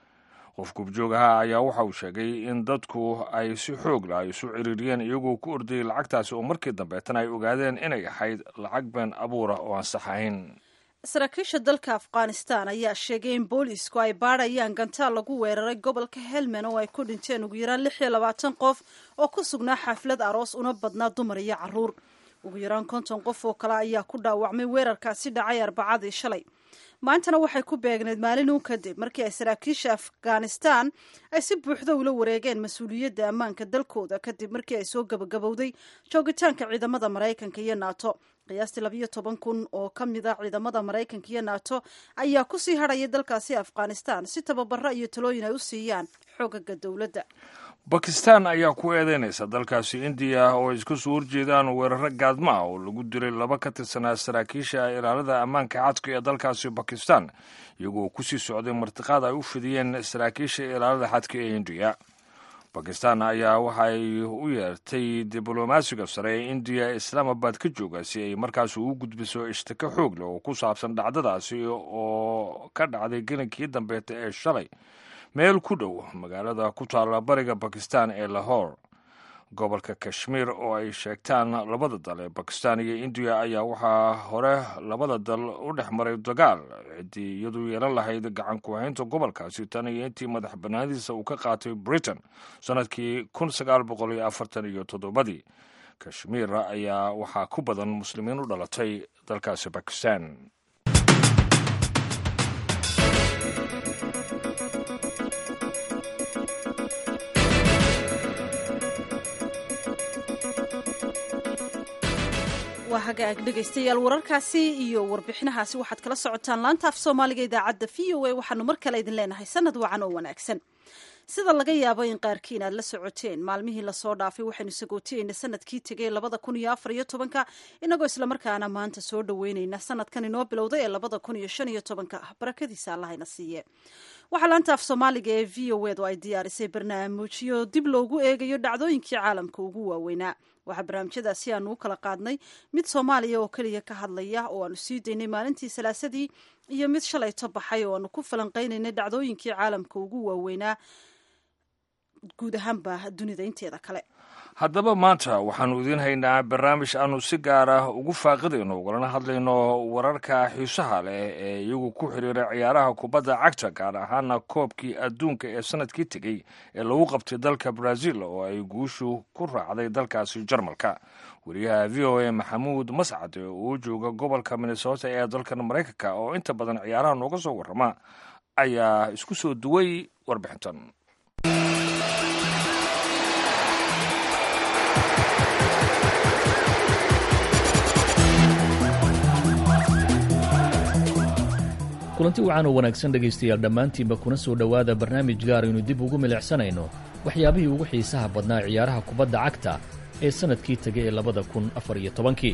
qof gubjoogaha ayaa waxa uu sheegay in dadku ay si xoog lah isu ciriiriyeen iyagoo ku ordayay lacagtaasi oo markii dambeetana ay ogaadeen inay ahayd lacag been abuurah oo aan sax ahayn saraakiisha dalka afghanistan ayaa sheegay in boolisku ay baadhayaan gantaal lagu weeraray gobolka helmand oo ay ku dhinteen ugu yaraan lix iyo labaatan qof oo ku sugnaa xaflad aroos una badnaa dumar iyo caruur ugu yaraan konton qof oo kale ayaa ku dhaawacmay weerarkaasi dhacay arbacadii shalay maantana waxay ku beegneyd maalin uun kadib markii ay saraakiisha afghanistan ay si buuxda ula wareegeen mas-uuliyadda ammaanka dalkooda kadib markii ay soo gabagabowday joogitaanka ciidamada maraykanka iyo nato qiyaastii labayo toban kun oo ka mid ah ciidamada maraykanka iyo nato ayaa kusii hadhaya dalkaasi afghanistan si tababaro iyo talooyin ay u siiyaan xoogaga dowladda bakistan ayaa ku eedeynaysa dalkaasi indiya oo ay isku soo horjeedaan weeraro gaadma ah oo lagu dilay laba ka tirsanaa saraakiisha ilaalada ammaanka cadka ee dalkaasi bakistan iyagoo kusii socday martiqaad ay u fidiyeen saraakiisha ilaalada xadka ee indiya bakistan ayaa waxay u yeertay diblomaasiga sare ee indiya islaamabad ka jooga si ay markaas ugu gudbiso ishtiko xoog leh oo ku saabsan dhacdadaasi oo ka dhacday gelinkii dambeeta ee shalay meel ku dhow magaalada ku taalla bariga bakistan ee lahore gobolka kashmiir oo ay sheegtaan labada dal ee bakistan iyo indiya ayaa waxaa hore labada dal u dhex maray dagaal ciddii iyadu yeelan lahayd gacan ku-haynta gobolkaasi tan iyo intii madax banaanadiisa uu ka qaatay britain sannadkii kun sagaal boqol iyo afartan iyo toddobadii kashmiir ayaa waxaa ku badan muslimiin u dhalatay dalkaasi bakistan waa hagaag dhegaystayaal wararkaasi iyo warbixinahaasi waxaad kala socotaan laanta af soomaaliga idaacadda v o a waxaanu mar kale idin leenahay sanad wacan oo wanaagsan sida laga yaabo in qaarkiin aad la socoteen maalmihii lasoo dhaafay waxaynu sagootiyeyna sanadkii tegay labada kun iyo afar iyo tobanka inagoo islamarkaana maanta soo dhoweyneyna sanadkan inoo bilowday ee labada kun iyo shan iyo tobanka ah barakadiisa allahayna siiye waxaa laanta af soomaaliga ee v o ed oo ay diyaarisay barnaamijyo dib loogu eegayo dhacdooyinkii caalamka ugu waaweynaa waxaa barnaamijyadaasi aanu u kala qaadnay mid soomaaliya oo keliya ka hadlaya oo aanu sii daynay maalintii salaasadii iyo mid shalayto baxay oo aanu ku falanqaynaynay dhacdooyinkii caalamka ugu waaweynaa guud ahaanba dunida inteeda kale haddaba maanta waxaannu idiin haynaa barnaamij aanu si gaar ah ugu faaqidayno ugalana hadlayno wararka xiisaha leh ee iyagu ku xiriira ciyaaraha kubadda cagta gaar ahaana koobkii adduunka ee sanadkii tegey ee lagu qabtay dalka brazil oo ay guushu ku raacday dalkaasi jarmalka wariyaha v o a maxamuud mascad oo jooga gobolka minnesota ee dalkan maraykanka oo inta badan ciyaaraha nooga soo warrama ayaa isku soo duway warbixintan kulanti wacan oo wanaagsan dhegaystayaal dhammaantiinba kuna soo dhowaada barnaamij gaar aynu dib ugu milicsanayno waxyaabihii ugu xiisaha badnaa ciyaaraha kubadda cagta ee sannadkii tegay ee labada kun afar iyo tobankii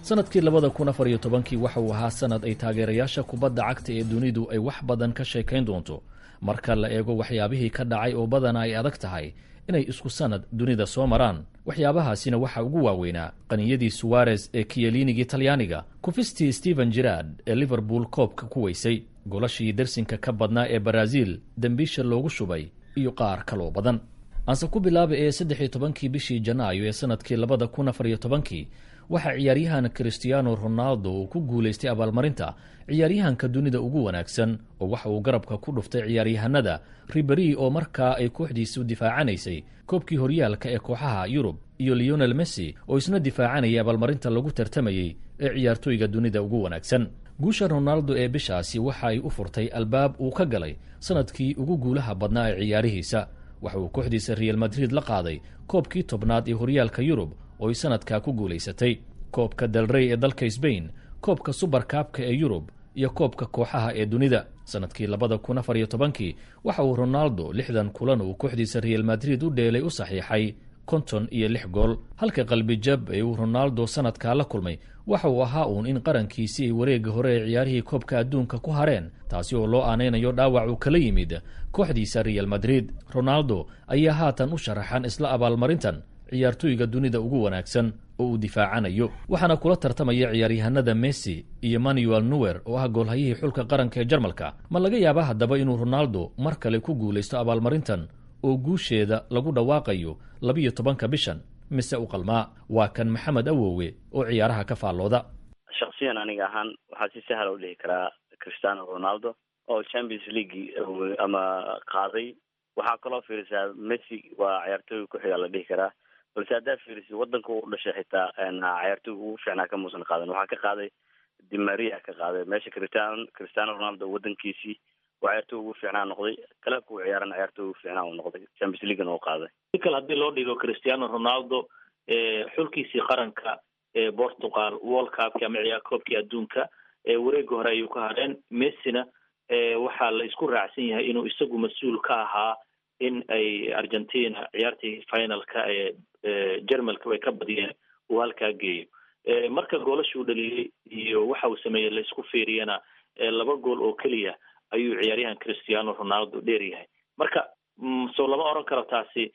sanadkii labada kun afar iyo tobankii waxa uu ahaa sanad ay taageerayaasha kubadda cagta ee dunidu ay wax badan ka sheekayn doonto marka la eego waxyaabihii ka dhacay oo badana ay adag tahay inay isku sanad dunida soo maraan waxyaabahaasina waxaa ugu waaweynaa qaniyadii suwarez ee kiyeliinigii talyaaniga kufistii stephen jirard ee liverpool koobka ku weysay golashii dersinka ka badnaa ee baraaziil dembiisha loogu shubay iyo qaar kaloo badan aanse ku bilaaba ee saddex iyo tobankii bishii janaayo ee sanadkii labada kun afar iyo tobankii waxaa ciyaaryahan christiano ronaldo uu ku guulaystay abaalmarinta ciyaaryahanka dunida ugu wanaagsan oo waxa uu garabka ku dhuftay ciyaaryahanada riberi oo markaa ay kooxdiisu difaacanaysay koobkii horyaalka ee kooxaha yurub iyo leonel messi oo isna difaacanayay abaalmarinta lagu tartamayey ee ciyaartooyga dunida ugu wanaagsan guusha ronaldo ee bishaasi waxa ay u furtay albaab uu ka galay sanadkii ugu guulaha badnaa ee ciyaarihiisa waxa uu kooxdiisa real madrid la qaaday koobkii tobnaad ee horyaalka yurub oo ay sanadkaa ku guulaysatay koobka dalrey ee dalka sbain koobka subarkaabka ee yurub iyo koobka kooxaha ee dunida sanadkii labada kun afar iyo tobankii waxa uu ronaldo lixdan kulan uu kooxdiisa real madrid u dheelay u saxiixay konton iyo lix gool halka qalbijab ee uu ronaldo sanadkaa la kulmay waxa uu ahaa uun in qarankiisii ay wareega hore ee ciyaarihii koobka adduunka ku hareen taasi oo loo aanaynayo dhaawac uu kala yimid kooxdiisa real madrid ronaldo ayaa haatan u sharaxan isla abaalmarintan ciyaartooyga dunida ugu wanaagsan oo uu difaacanayo waxaana kula tartamaya ciyaaryahanada messi iyo manuel nuwer oo ah goolhayihii xulka qaranka ee jarmalka ma laga yaaba haddaba inuu ronaldo mar kale ku guulaysto abaalmarintan oo guusheeda lagu dhawaaqayo labiyo tobanka bishan mise u qalmaa waa kan maxamed awowe oo ciyaaraha ka faallooda shaksiyan aniga ahaan waxaa si sahla u dhihi karaa cristiano ronaldo oo champions league ama qaaday waxaa kaloo fiirisaa messi waa ciyaartooyga ku-xiga la dhihi karaa balse haddaa fiirisi wadanka u dhashay xitaa ciyaartooyga ugu fiicnaa ka muusan qaadan waxaa ka qaaday dimaria ka qaaday meesha cristiano cristiano ronaldo wadankiisii waa ciyaartooy ugu fiicnaa noqday kalaabka u ciyaaran ciyaartooy ugu fiicnaa uu noqday champions leaguena uu qaaday si kale haddii loo dhigo cristiano ronaldo xulkiisii qaranka ee portugal world cupki ama ciyaar koobkii adduunka wareega hore ayuu ka hadheen messina waxaa la isku raacsan yahay inuu isagu mas-uul ka ahaa in ay argentina ciyaartii finalka ee jermalka ay ka badiyeen uu halkaa geeyo marka goolashuu dhaliyey iyo waxa uu sameeyey la isku fiiriyana laba gool oo keliya ayuu ciyaaryahan cristiano ronaldo dheer yahay marka soo lama oran karo taasi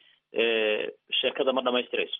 sheekada ma dhamaystirayso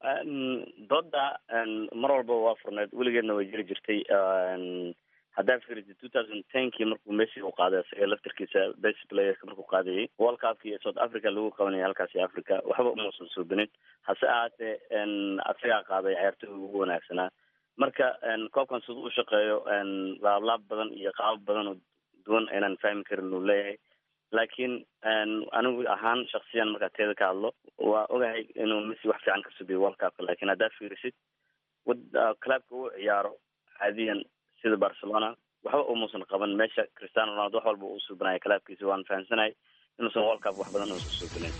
dooda mar walba waa furneed weligeedna way jiri jirtay haddaa fiirisa two thousand tenkii markuu messi u qaaday isaga laftarkiisa best playerka markuu qaadayay world cupkii south africa lagu qabanayay halkaasi africa waxba umuusan suubinin hase ahaatee asagaa qaaday ciyaartooyga ugu wanaagsanaa marka koobkan siduu u shaqeeyo laablaab badan iyo qaabab badan oo duwan aynaan fahmi karin uu leeyahay laakiin anigu ahaan shaksiyan markaa teeda ka hadlo waa ogahay inuu messi wax fiican ka subiyo world cupka lakin haddaa fiirisid clubka uu ciyaaro caadiyan sida barcelona waxba umuusan qaban meesha cristiano ronaldo wax walba uu suubinaya clubkiisa waan fahamsanahay inuusan world cup wax badan uusan suubinin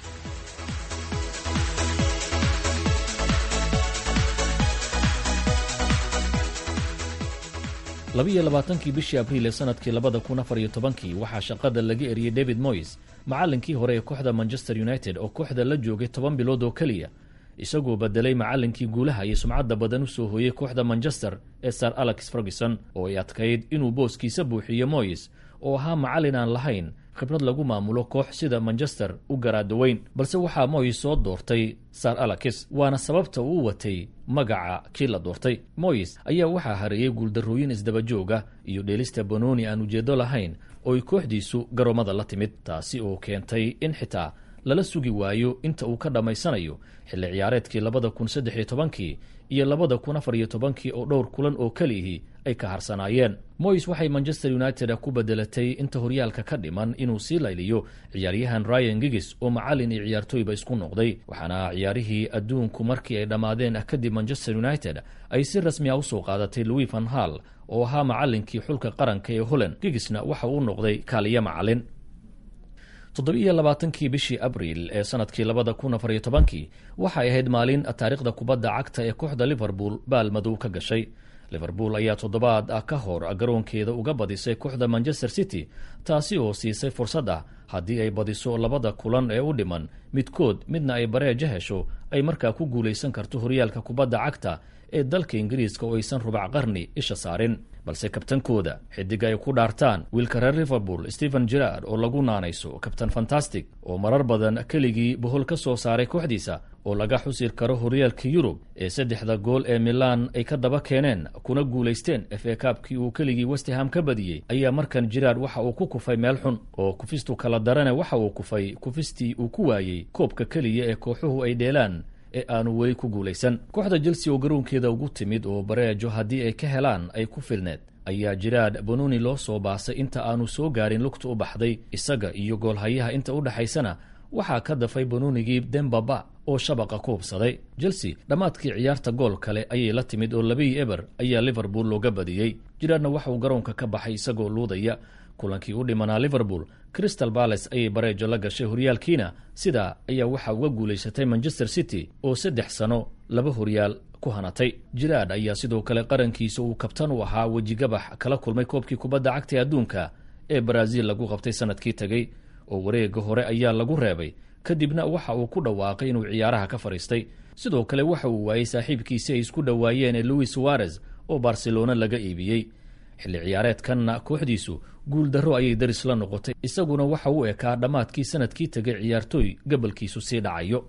labiiyo labaatankii bishii abriil ee sanadkii labada kun afar iyo tobankii waxaa shaqada laga eriyey david moyes macallinkii hore ee kooxda manchester united oo kooxda la joogay toban bilood oo keliya isagoo bedelay macallinkii guulaha iyo sumcadda badan u soo hooyey kooxda manchester ee sir alex ferguson oo ay adkayd inuu booskiisa buuxiyo moyes oo ahaa macallin aan lahayn khibrad lagu maamulo koox sida manchester u garaadaweyn balse waxaa moyes soo doortay sir alex waana sababta uu u watay magaca kii la doortay moyes ayaa waxaa hareeyey guuldarrooyin isdabajooga iyo dheelista banooni aan ujeedo lahayn oo ay kooxdiisu garoomada la timid taasi oo keentay in xitaa lala sugi waayo inta uu ka dhammaysanayo xilli ciyaareedkii labada kun saddex iyo tobankii iyo labada kun afar iyo tobankii oo dhowr kulan oo kelihii ay ka harsanaayeen moyes waxay manchester united ku bedelatay inta horyaalka ka dhiman inuu sii layliyo ciyaaryahan ryan gigis oo macallin iyo ciyaartooyba isku noqday waxaana ciyaarihii adduunku markii ay dhammaadeen kadib manchester united ay si rasmi a usoo qaadatay louis van hall oo ahaa macallinkii xulka qaranka ee holland gigisna waxa uu noqday kaaliyo macallin toddobiiyo labaatankii bishii abriil ee sanadkii labada kun afar iyo tobankii waxay ahayd maalin taariikhda kubadda cagta ee kooxda liverpool baalmadow ka gashay liverpool ayaa toddobaad ah ka hor garoonkeeda uga badisay kooxda manchester city taasi oo siisay fursad ah haddii ay badiso labada kulan ee u dhiman midkood midna ay bareeja hesho ay markaa ku guulaysan karto horyaalka kubadda cagta ee dalka ingiriiska oo aysan rubac qarni isha saarin balse kabtankooda xidig ay ku dhaartaan wiilka reer liverpool stephen gerard oo lagu naanayso kabtan fantastic oo marar badan keligii bohol ka soo saaray kooxdiisa oo laga xusir karo horyaalka yurub ee saddexda gool ee milan ay ka daba keeneen kuna guulaysteen f a kaabkii uu keligii westham ka badiyey ayaa markan gerard waxa uu ku kufay meel xun oo kufistu kala darane waxa uu kufay kufistii uu ku waayey koobka keliya ee kooxuhu ay dheelaan ee aanu weli ku guulaysan kooxda chelsea oo garoonkeeda ugu timid oo bareejo haddii ay ka helaan ay ku filneed ayaa jiraad bononi loo soo baasay inta aanu soo gaarin lugta u baxday isaga iyo goolhayaha inta u dhexaysana waxaa ka dafay bononigii dembaba oo shabaqa ku hubsaday chelsea dhammaadkii ciyaarta gool kale ayay la timid oo labii eber ayaa liverpool looga badiyey jiraadna waxa uu garoonka ka baxay isagoo luudaya kulankii u dhimanaa liverpool crystal balace ayay bareejo la gashay horyaalkiina sidaa ayaa waxaa uga guulaysatay manchester city oo saddex sano laba horyaal ku hanatay jiraad ayaa sidoo kale qarankiisa uu kabtan u ahaa wejigabax kala kulmay koobkii kubadda cagta ee adduunka ee baraaziil lagu qabtay sanadkii tegey oo wareega hore ayaa lagu reebay kadibna waxa uu ku dhawaaqay inuu ciyaaraha ka fadhiistay sidoo kale waxa uu waayey saaxiibkiisi ay isku dhowaayeen ee louis suarez oo barcelona laga iibiyey xilli ciyaareedkanna kooxdiisu guuldarro ayay daris la noqotay isaguna waxa uu ekaa dhammaadkii sanadkii tegay ciyaartooy gobolkiisu sii dhacayo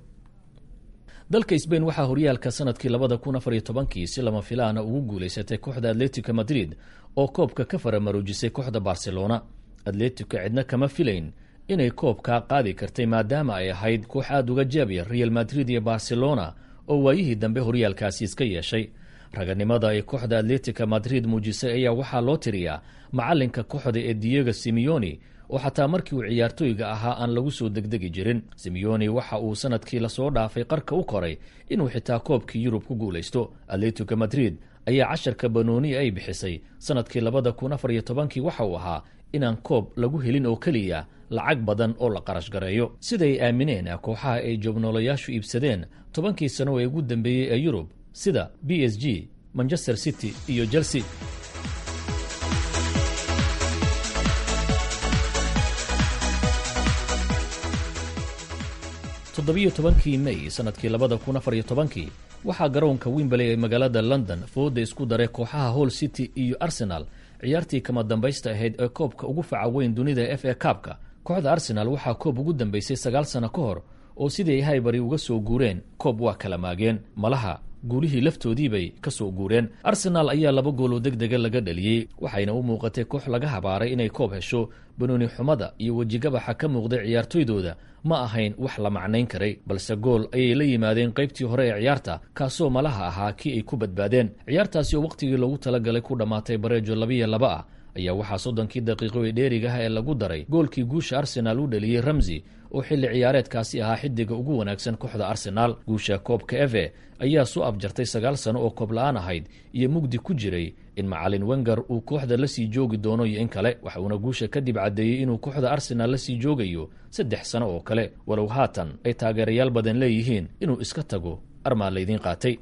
dalka sbain waxaa horyaalka sanadkii labada kun afar iyo tobankii si lama filaana ugu guulaysatay kooxda atletico madrid oo koobka ka faramaroojisay kooxda barcelona atletico cidna kama filayn inay koobkaa qaadi kartay maadaama ay ahayd koox aada uga jaabya real madrid iyo barcelona oo waayihii dambe horyaalkaasi iska yeeshay raganimada ay kooxda atletica madrid muujisay ayaa waxaa loo tiriyaa macalinka kooxda ee diego simeoni oo xataa markii uu ciyaartooyga ahaa aan lagu soo degdegi jirin simeoni waxa uu sanadkii lasoo dhaafay qarka u koray inuu xitaa koobkii yurub ku guulaysto atletico madrid ayaa casharka banooni ay bixisay sanadkii labada kun afar iyo tobankii waxa uu ahaa inaan koob lagu helin oo keliya lacag badan oo la qarash gareeyo siday aamineen kooxaha ay joognoolayaashu iibsadeen tobankii sano ee ugu dambeeyey ee yurub sida b s g manchester city iyo chelsea toddobiyo tobankii may sanadkii labada kun afar iyo tobankii waxaa garoonka wimberley ee magaalada london fooda isku daray kooxaha hall city iyo arsenal ciyaartii kama dambaysta ahayd ee koobka ugu faca weyn dunida f a kaabka kooxda arsenal waxaa koob ugu dambeysay sagaal sano ka hor oo sidii ay haybari uga soo guureen koob waa kala maageen malaha guulihii laftoodiibay ka soo guureen arsenaal ayaa laba gool oo deg dega laga dhaliyey waxayna u muuqatay koox laga habaaray inay koob hesho banooni xumada iyo wejigabaxa ka muuqday ciyaartoydooda ma ahayn wax la macnayn karay balse gool ayay la yimaadeen qaybtii hore ee ciyaarta kaasoo malaha ahaa kii ay ku badbaadeen ciyaartaasi oo wakhtigii loogu talagalay ku dhammaatay bareejo labiyo laba ah ayaa waxaa soddonkii daqiiqo ee dheerigaha ee lagu daray goolkii guusha arsenaal u dhaliyey ramsi oo xilli ciyaareedkaasi ahaa xidiga ugu wanaagsan kooxda arsenaal guusha koobka eve ayaa soo abjartay sagaal sano oo koob la-aan ahayd iyo mugdi ku jiray in macalin wenger uu kooxda la sii joogi doono iyo in kale waxa uuna guusha kadib caddeeyey inuu kooxda arsenaal la sii joogayo saddex sano oo kale walow haatan ay taageerayaal badan leeyihiin inuu iska tago armaa laydiin qaatay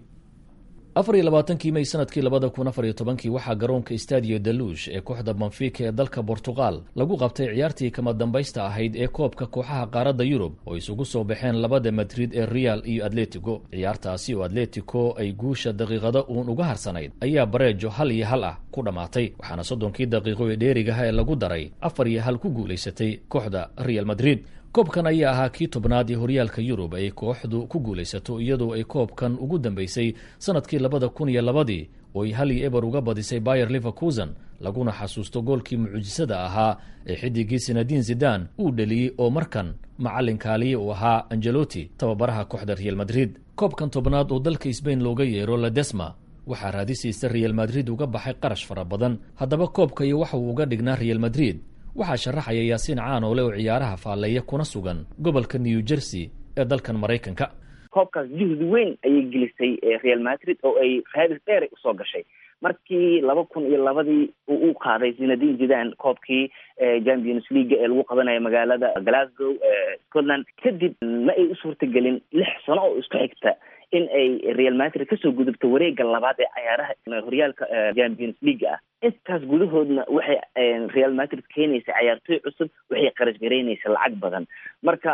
afar iyo labaatankii may sanadkii labada kun afar iyo tobankii waxaa garoonka stadio daluush ee kooxda banfika ee dalka bortuqal lagu qabtay ciyaartii kama dambaysta ahayd ee koobka kooxaha qaaradda yurub oo isugu soo baxeen labada madrid ee real iyo atletico ciyaartaasi oo atletico ay guusha daqiiqada uun uga harsanayd ayaa bareejo hal iyo hal ah ku dhammaatay waxaana soddonkii daqiiqo ee dheerigaha ee lagu daray afar iyo hal ku guulaysatay kooxda real madrid koobkan ayaa ahaa kii tobnaad ee horyaalka yurub ay kooxdu ku guulaysato iyadoo ay koobkan ugu dambeysay sanadkii labada kun iyo labadii oo ay hal iyo eber uga badisay bayer liverkusen laguna xasuusto goolkii mucjisada ahaa ee xidigii sinadiin zidan uu dheliyey oo markan macalin kaaliye uu ahaa angeloti tababaraha kooxda real madrid koobkan tobnaad oo dalka sbain looga yeero ladesma waxaa raadisiisa real madrid uga baxay qarash fara badan haddaba koobka iyo waxa uu uga dhignaa real madrid waxaa sharaxaya yaasiin caanoole oo ciyaaraha faalleeya kuna sugan gobolka new jersey ee dalkan maraykanka koobkaas juhdi weyn ayay gelisay real madrid oo ay raadis dheeray usoo gashay markii laba kun iyo labadii uu u qaaday zinadin zidan koobkii champions league ee lagu qabanayo magaalada glasgow scotland kadib ma ay u suurtagelin lix sano oo isku xigta in ay real madrid kasoo gudubto wareega labaad ee cayaaraha horyaalka champions league ah intaas gudahoodna waxay real madrid keenaysa cayaartooy cusub waxay qarash garaynaysa lacag badan marka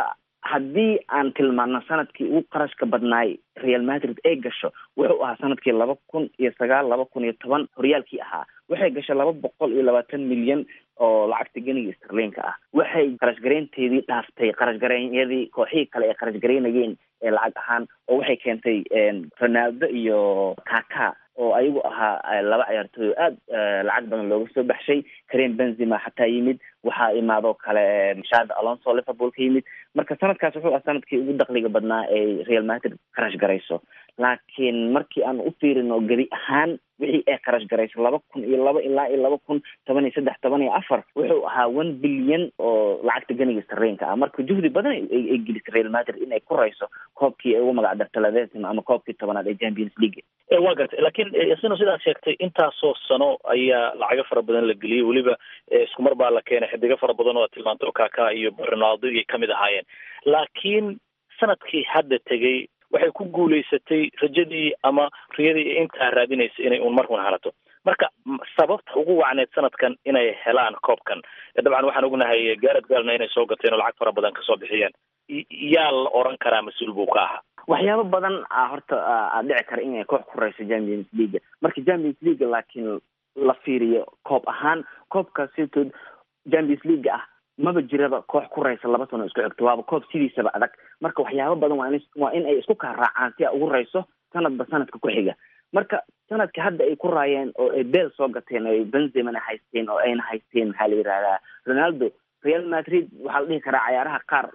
haddii aan tilmaano sanadkii ugu qarashka badnaay real madrid ay gasho wuxuu ahaa sanadkii laba kun iyo sagaal laba kun iyo toban horyaalkii ahaa waxay gashay laba boqol iyo labaatan milyan oo lacagta geniga starliinka ah waxay qarashgareynteedii dhaaftay qarashgareynyadii kooxihii kale ay qarashgareynayeen ee lacag ahaan oo waxay keentay ronaldo iyo kaka oo ayagu ahaa laba ciyaartooy aad lacag badan looga soo baxshay kareem benzema xataa yimid waxaa imaadoo kale shad alonso liverpool ka yimid marka sanadkaas wuxuu ah sanadkii ugu dakliga badnaa ay real madrid qarash garayso laakiin markii aan u fiirino gebi ahaan wixii ay qarash garayso laba kun iyo laba ilaa iyo laba kun toban iyo saddex toban iyo afar wuxuu ahaa one bilyan oo lacagta ganiga sareenka ah marka juhdi badan ay gelisay real madrid in ay ku rayso koobkii ay ugu magac darta lavesim ama koobkii tobanaad ee champions league waa gartay laakiin sino sidaad sheegtay intaasoo sano ayaa lacago fara badan la geliyey weliba isku mar baa la keenay xidigo fara badan oo tilmaantay oo kaka iyo ronaldo iyay kamid ahaayeen laakiin sanadkii hadda tegey waxay ku guulaysatay rajadii ama riyadii intaa raadinaysa inay un mar un halato marka sababta ugu wacneed sanadkan inay helaan koobkan dabcan waxaan ognahay gaarad gaalna inay soo gateen oo lacag fara badan kasoo bixiyeen yaa la oran karaa mas-uul buu ka ahaa waxyaabo badan a horta a dhici kara inay koox ku rayso champions league marka champions league laakiin la fiiriyo koob ahaan koobkaas sitood champions league ah maba jiraba koox ku raysa laba sano isku xigto waaba koob sidiisaba adag marka waxyaabo badan waa in waa in ay isku kaa raacaan si a ugu rayso sanadba sanadka ku xiga marka sanadka hadda ay ku raayeen oo ay beel soo gateen oo ay benzemana haysteen oo ayna haysteen maxaa la yihahdaa ronaldo real madrid waxaa la dhihi karaa cayaaraha qaar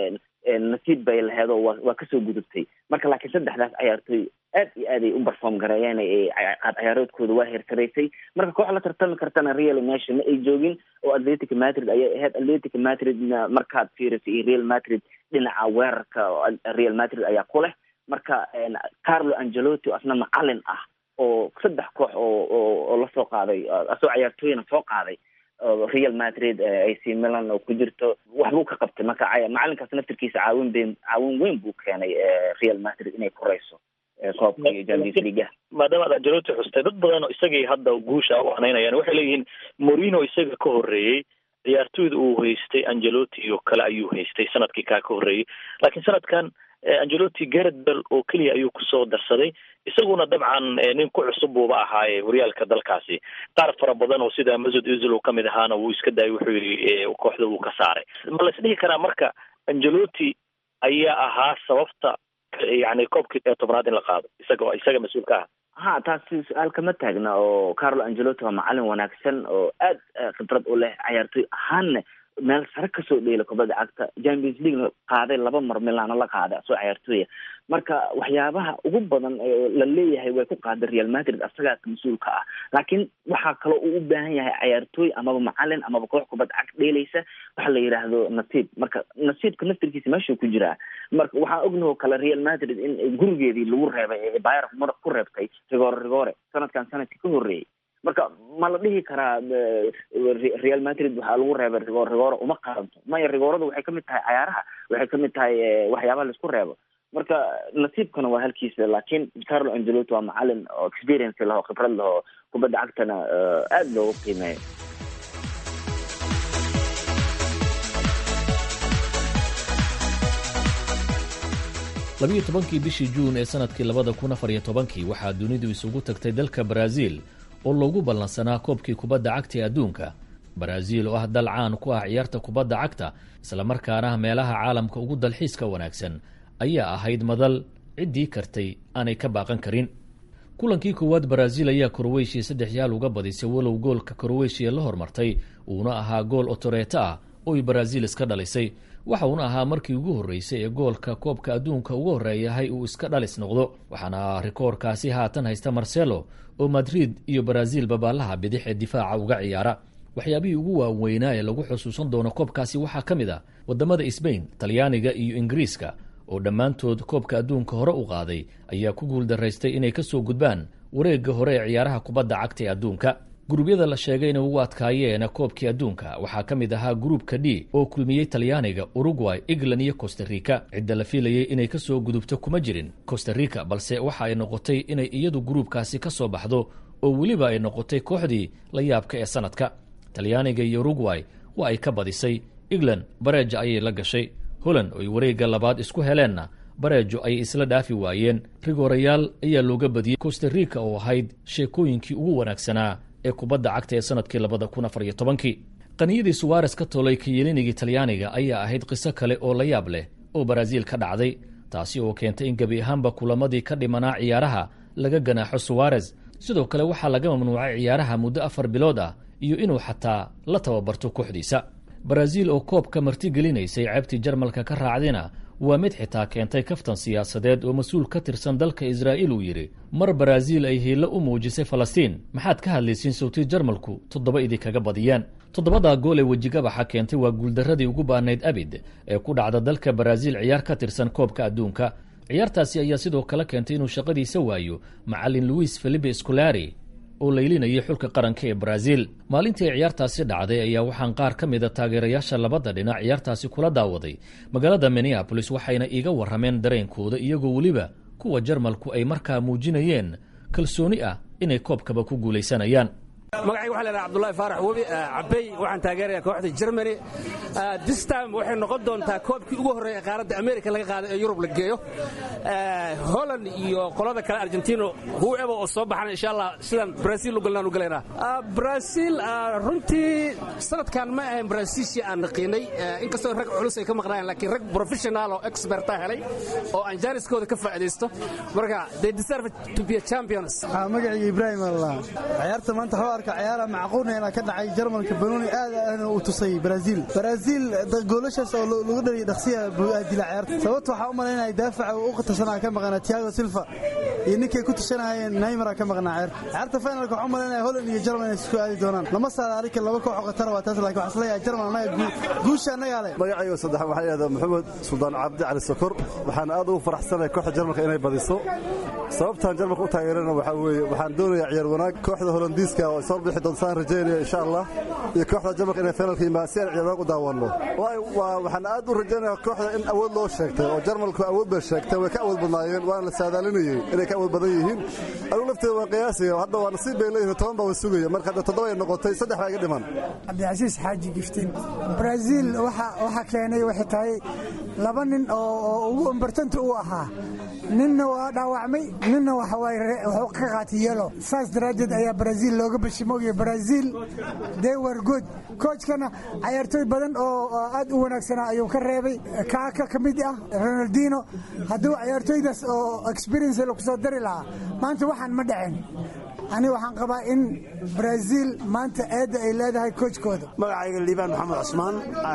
nasiib bay laheed oo wa waa kasoo gudubtay marka laakiin saddexdaas cayaartooy aad iyo aad ay u perform gareeyeen qaad ciyaaroodkooda waa heersaraysay marka koox la tartami kartana real meesha ma ay joogin oo atletic madrid ayay ahayd atletic madridna markaad fiirisay iyo real madrid dhinaca weerarka real madrid ayaa ku leh marka carlo angelotti asna macalin ah oo saddex koox oo oo lasoo qaaday asoo ciyaartooyna soo qaaday real madrid ac milan oo ku jirto waxbuu ka qabtay marka macalinkaas naftirkiisa caawin ben caawin weyn buu keenay real madrid inay ku rayso koobka iyo champions league maadaama ad angelotti xustay dad badan oo isagii hadda guusha u anaynayaan waxay leeyihiin morino isaga ka horreeyey ciyaartooyda uu haystay angelotti iyo kale ayuu haystay sanadkii kaa ka horreeyey laakiin sanadkan angelotti gareth bell oo keliya ayuu kusoo darsaday isaguna dabcan nin ku cusub buuba ahaaye horyaalka dalkaasi qaar fara badan oo sida masud uzil uu kamid ahaana wuu iska daayay wuxuu yidhi kooxda wuu ka saaray ma la isdhihi karaa marka angelotti ayaa ahaa sababta yani koobkii tobnaad in la qaado isaga isaga mas-uul ka ah ha taasi su-aal kama taagna oo carlo angelotti waa macalin wanaagsan oo aad khibrad u leh cayaartooy ahaanna meel sare kasoo dheela kubadda cagta champions league qaaday laba mar milaano la qaaday asoo cayaartooya marka waxyaabaha ugu badan la leeyahay way ku qaaday real madrid asagaas mas-uulka ah laakiin waxaa kaloo uu u baahan yahay cayaartooy amaba macalin amaba koox kubadda cagta dheelaysa waxa la yidhaahdo nasiib marka nasiibka naftirkiisa meeshuu ku jiraa marka waxaa ognahoo kale real madrid in gurigeedii lagu reebay ee bayer mar ku reebtay rigore rigore sanadkan sanadkii ka horreeyey marka ma la dhihi karaa real madrid waxaa lagu reebay rigor rigoro uma qaranto maya rigoradu waxay kamid tahay cayaaraha waxay kamid tahay waxyaabaha laisku reebo marka nasiibkana waa halkiisa laakiin carlo angelotti waa macalin oo experience laho khibrad laho kubadda cagtana aada loogu qiimeeyo labiyo tobankii bishii juun ee sanadkii labada kun afar iyo tobankii waxaa dunidu isugu tagtay dalka baraaziil oo loogu ballansanaa koobkii kubadda cagta ee adduunka baraaziil oo ah dal caan ku ah ciyaarta kubadda cagta islamarkaana meelaha caalamka ugu dalxiiska wanaagsan ayaa ahayd madal ciddii kartay aanay ka baaqan karin kulankii koowaad baraaziil ayaa korweyshiya saddex yaal uga badisay walow goolka korweyshiya la hormartay uuna ahaa gool otoreeto ah oo ay baraaziil iska dhalisay waxa uuna ahaa markii ugu horreysay ee goolka koobka adduunka ugu horreeyahay uu iska dhalis noqdo waxaana rikoorkaasi haatan haysta marcelo oo madrid iyo baraaziil babaalaha bidix ee difaaca uga ciyaara waxyaabihii ugu waaweynaa ee lagu xusuusan doono koobkaasi waxaa ka mid ah waddamada sbain talyaaniga iyo ingiriiska oo dhammaantood koobka adduunka hore u qaaday ayaa ku guuldaraystay inay ka soo gudbaan wareegga hore ee ciyaaraha kubadda cagta ee adduunka guruubyada la sheegay inay ugu adkaayeen koobkii adduunka waxaa ka mid ahaa gruupka d oo kulmiyey talyaaniga uruguay england iyo costa rica cidda la fiilayay inay ka soo gudubto kuma jirin costa rica balse waxa ay noqotay inay iyadu gruupkaasi ka soo baxdo oo weliba ay noqotay kooxdii la yaabka ee sanadka talyaaniga iyo uruguay waa ay ka badisay england bareeja ayay la gashay holand oo ay wareegga labaad isku heleenna bareejo ayay isla dhaafi waayeen rigoorayaal ayaa looga badiyey costa rica oo ahayd sheekooyinkii ugu wanaagsanaa ee kubadda cagta ee sanadkii labada kun afar iyo tobankii qaniyadii suwares ka tolay kayelinigii talyaaniga ayaa ahayd qiso kale oo la yaab leh oo baraaziil ka dhacday taasi oo keentay in gebi ahaanba kulamadii ka dhimanaa ciyaaraha laga ganaaxo suwares sidoo kale waxaa laga mamnuucay ciyaaraha muddo afar bilood ah iyo inuu xataa la tababarto kooxdiisa baraaziil oo koobka martigelinaysay ceebtii jarmalka ka raacdina waa mid xitaa keentay kaftan siyaasadeed oo mas-uul ka tirsan dalka israa'iil uu yidhi mar baraaziil ay hiilo u muujisay falastiin maxaad ka hadlaysiin sawtii jarmalku toddoba idinkaga badiyaan toddobadaa gool ee wejigabaxa keentay waa guuldarradii ugu baanayd abid ee ku dhacda dalka baraaziil ciyaar ka tirsan koobka adduunka ciyaartaasi ayaa sidoo kale keentay inuu shaqadiisa waayo macallin luis felipe scolari oo laylinayay xulka qaranka ee baraaziil maalintii ay ciyaartaasi dhacday ayaa waxaan qaar ka mida taageerayaasha labada dhinac ciyaartaasi kula daawaday magaalada minneabolis waxayna iiga warrameen dareenkooda iyagoo weliba kuwa jarmalku ay markaa muujinayeen kalsooni ah inay koobkaba ku guulaysanayaan magacayga waxa la yidhaha abdullahi faarax webi cabey waxaan taageeraya kooxda germany this time waxay noqon doontaa koobkii ugu horreeya qaaradda america laga qaaday ee yurub la geeyo holland iyo qolada kale argentino whoever oo soo baxana insha allah sidaan brazil u galnaan u galaynaa brazil runtii sanadkan ma ahayn brazilshii aan naqiinay inkastoo rag culus ay ka maqnaayeen laakiin rag professional oo experta helay oo aan jaaniskooda ka faa'iidaysto marka they deserve to be a champions magacayga ibraahim allah ciyaarta maanta waxuu arka ciyaara macquulneena ka dhacay jarmalka banooni aad aadna uu tusay brazil brazil goolashaas oo lagu dhaliyay dhaqsiya buu aadila ciyaarta sababta waxaa u malaynaya daafaca uu u tashanaa ka maqnaa tiago silva iyo ninkay ku tashanayeen neymara ka maqnaa ciyaarta ciyaarta finalka waxaa u malaynaya holland iyo jarmal inay isku aadi doonaan lama saadaarika laba koox oo qatara waa taas laakiin waxaa isleeyahay jarmal annaga guusha annagaa leh magacayga saddex waxaa yidhahdaa maxamed suldaan cabdi cali sokor waxaan aad ugu faraxsanahay kooxda jarmalka inay badiso sababtaan jarmalka u taageerana waxaa weeye waxaan doonayaa ciyaar wanaag kooxda holandiiska oo soo bixi doonta saan rajaynaya insha allah iyo kooxda jarmalka inay finalka yimaa si aan ciyaar wanaag u daawanno waxaan aad u rajaynayaa kooxda in awood loo sheegtay oo jarmalku awood bay sheegtay way ka awood badnaayeen waana la saadaalinayey inay ka awood badan yihiin anigu lafteeda waan qiyaasaya hadda waa nasiib bay leeyihin toban baa wa sugaya marka hadda toddoba ay noqotay saddex baa iga dhiman cabdicasiis xaaji giftiin brazil waxa keenay waxay tahay laba nin oo ugu imbartanta u ahaa ninna waa dhaawacmay ninna waxuu ka qaatay yelo saas daraaddeed ayaa brazil looga bashimoogiya brazil they were good koojkana cayaartooy badan oo aad u wanaagsanaa ayuu ka reebay kaaka ka mid ah ronaldino hadduu cayaartooydaas oo experience lagu soo dari lahaa maanta waxaan ma dhaceen aniga waxaan qabaa in brazil maanta eedda ay leedahay koojkooda magacayga liibaan maxamed cusmaan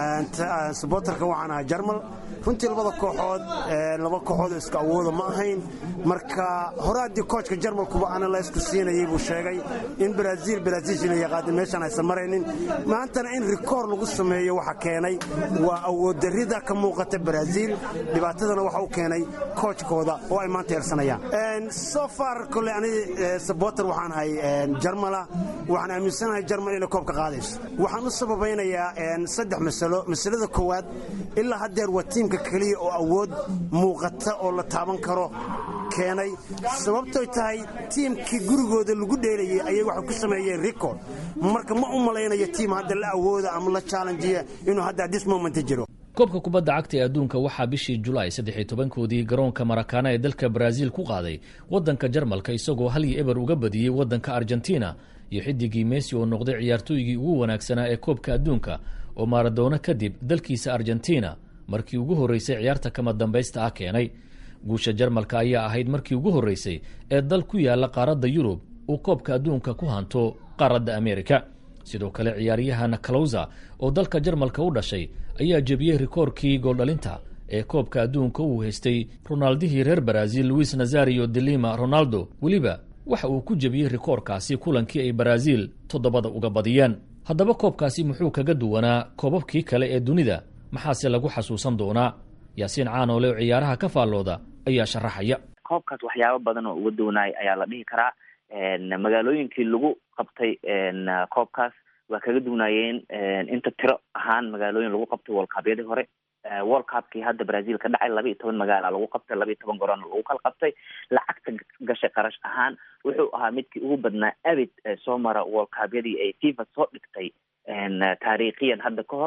subotarka waxaan ahaa jarmal runtii labada kooxood laba kooxood oo isku awooda ma ahayn marka hore haddii koojka jarmalkuba ana la isku siinayay buu sheegay in brazil brazilshina yaqaada meeshaan aysan maraynin maantana in rikoor lagu sameeyo waxa keenay waa awooddarrida ka muuqata brazil dhibaatadana waxa u keenay koojkooda oo ay maanta eersanayaan so far kole ani sabotar waxaan ahay jarmala waxaan aaminsanahay jarmal inay koobka qaadayso waxaan u sababaynayaa saddex masalo masalada koowaad ilaa haddeer waa tiimka keliya oo awood muuqata oo la taaban karo keenay sababtoy tahay tiimkii gurigooda lagu dheelayay ayay waxay ku sameeyeen record marka ma u malaynayo tiim hadda la awooda ama la challenjiya inuu hadda this moment jiro koobka kubadda cagta ee adduunka waxaa bishii julaay saddex iyo tobankoodii garoonka marakaana ee dalka baraaziil ku qaaday waddanka jarmalka isagoo hal iyo eber uga badiyey waddanka argentina iyo xidigii messi oo noqday ciyaartooygii ugu wanaagsanaa ee koobka adduunka oo maaradoona kadib dalkiisa argentina markii ugu horreysay ciyaarta kama dambaysta ah keenay guusha jarmalka ayaa ahayd markii ugu horreysay ee dal ku yaalla qaaradda yurub uu koobka adduunka ku hanto qaaradda amerika sidoo kale ciyaaryahan kalowza oo dalka jarmalka u dhashay ayaa jebiyey rikoorkii gooldhalinta ee koobka adduunka uu haystay ronaldihii reer baraaziil luis nazario delima ronaldo weliba waxa uu ku jebiyey rikoorkaasi kulankii ay baraaziil toddobada uga badiyeen haddaba koobkaasi muxuu kaga duwanaa koobabkii kale ee dunida maxaase lagu xasuusan doonaa yaasiin caanoole oo ciyaaraha ka faallooda ayaa sharaxaya koobkaas waxyaabo badan oo uga duwanaay ayaa la dhihi karaa magaalooyinkii lagu qabtay koobkaas waa kaga duwanaayeen inta tiro ahaan magaalooyin lagu qabtay wolkaabyadii hore world cupkii hadda brazil ka dhacay laba iyo toban magaala lagu qabtay laba iyo toban garoon lagu kala qabtay lacagta gashay qarash ahaan wuxuu ahaa midkii ugu badnaa abid soo mara world cupyadii ay fifa soo dhigtay taariikhiyan hadda ka hor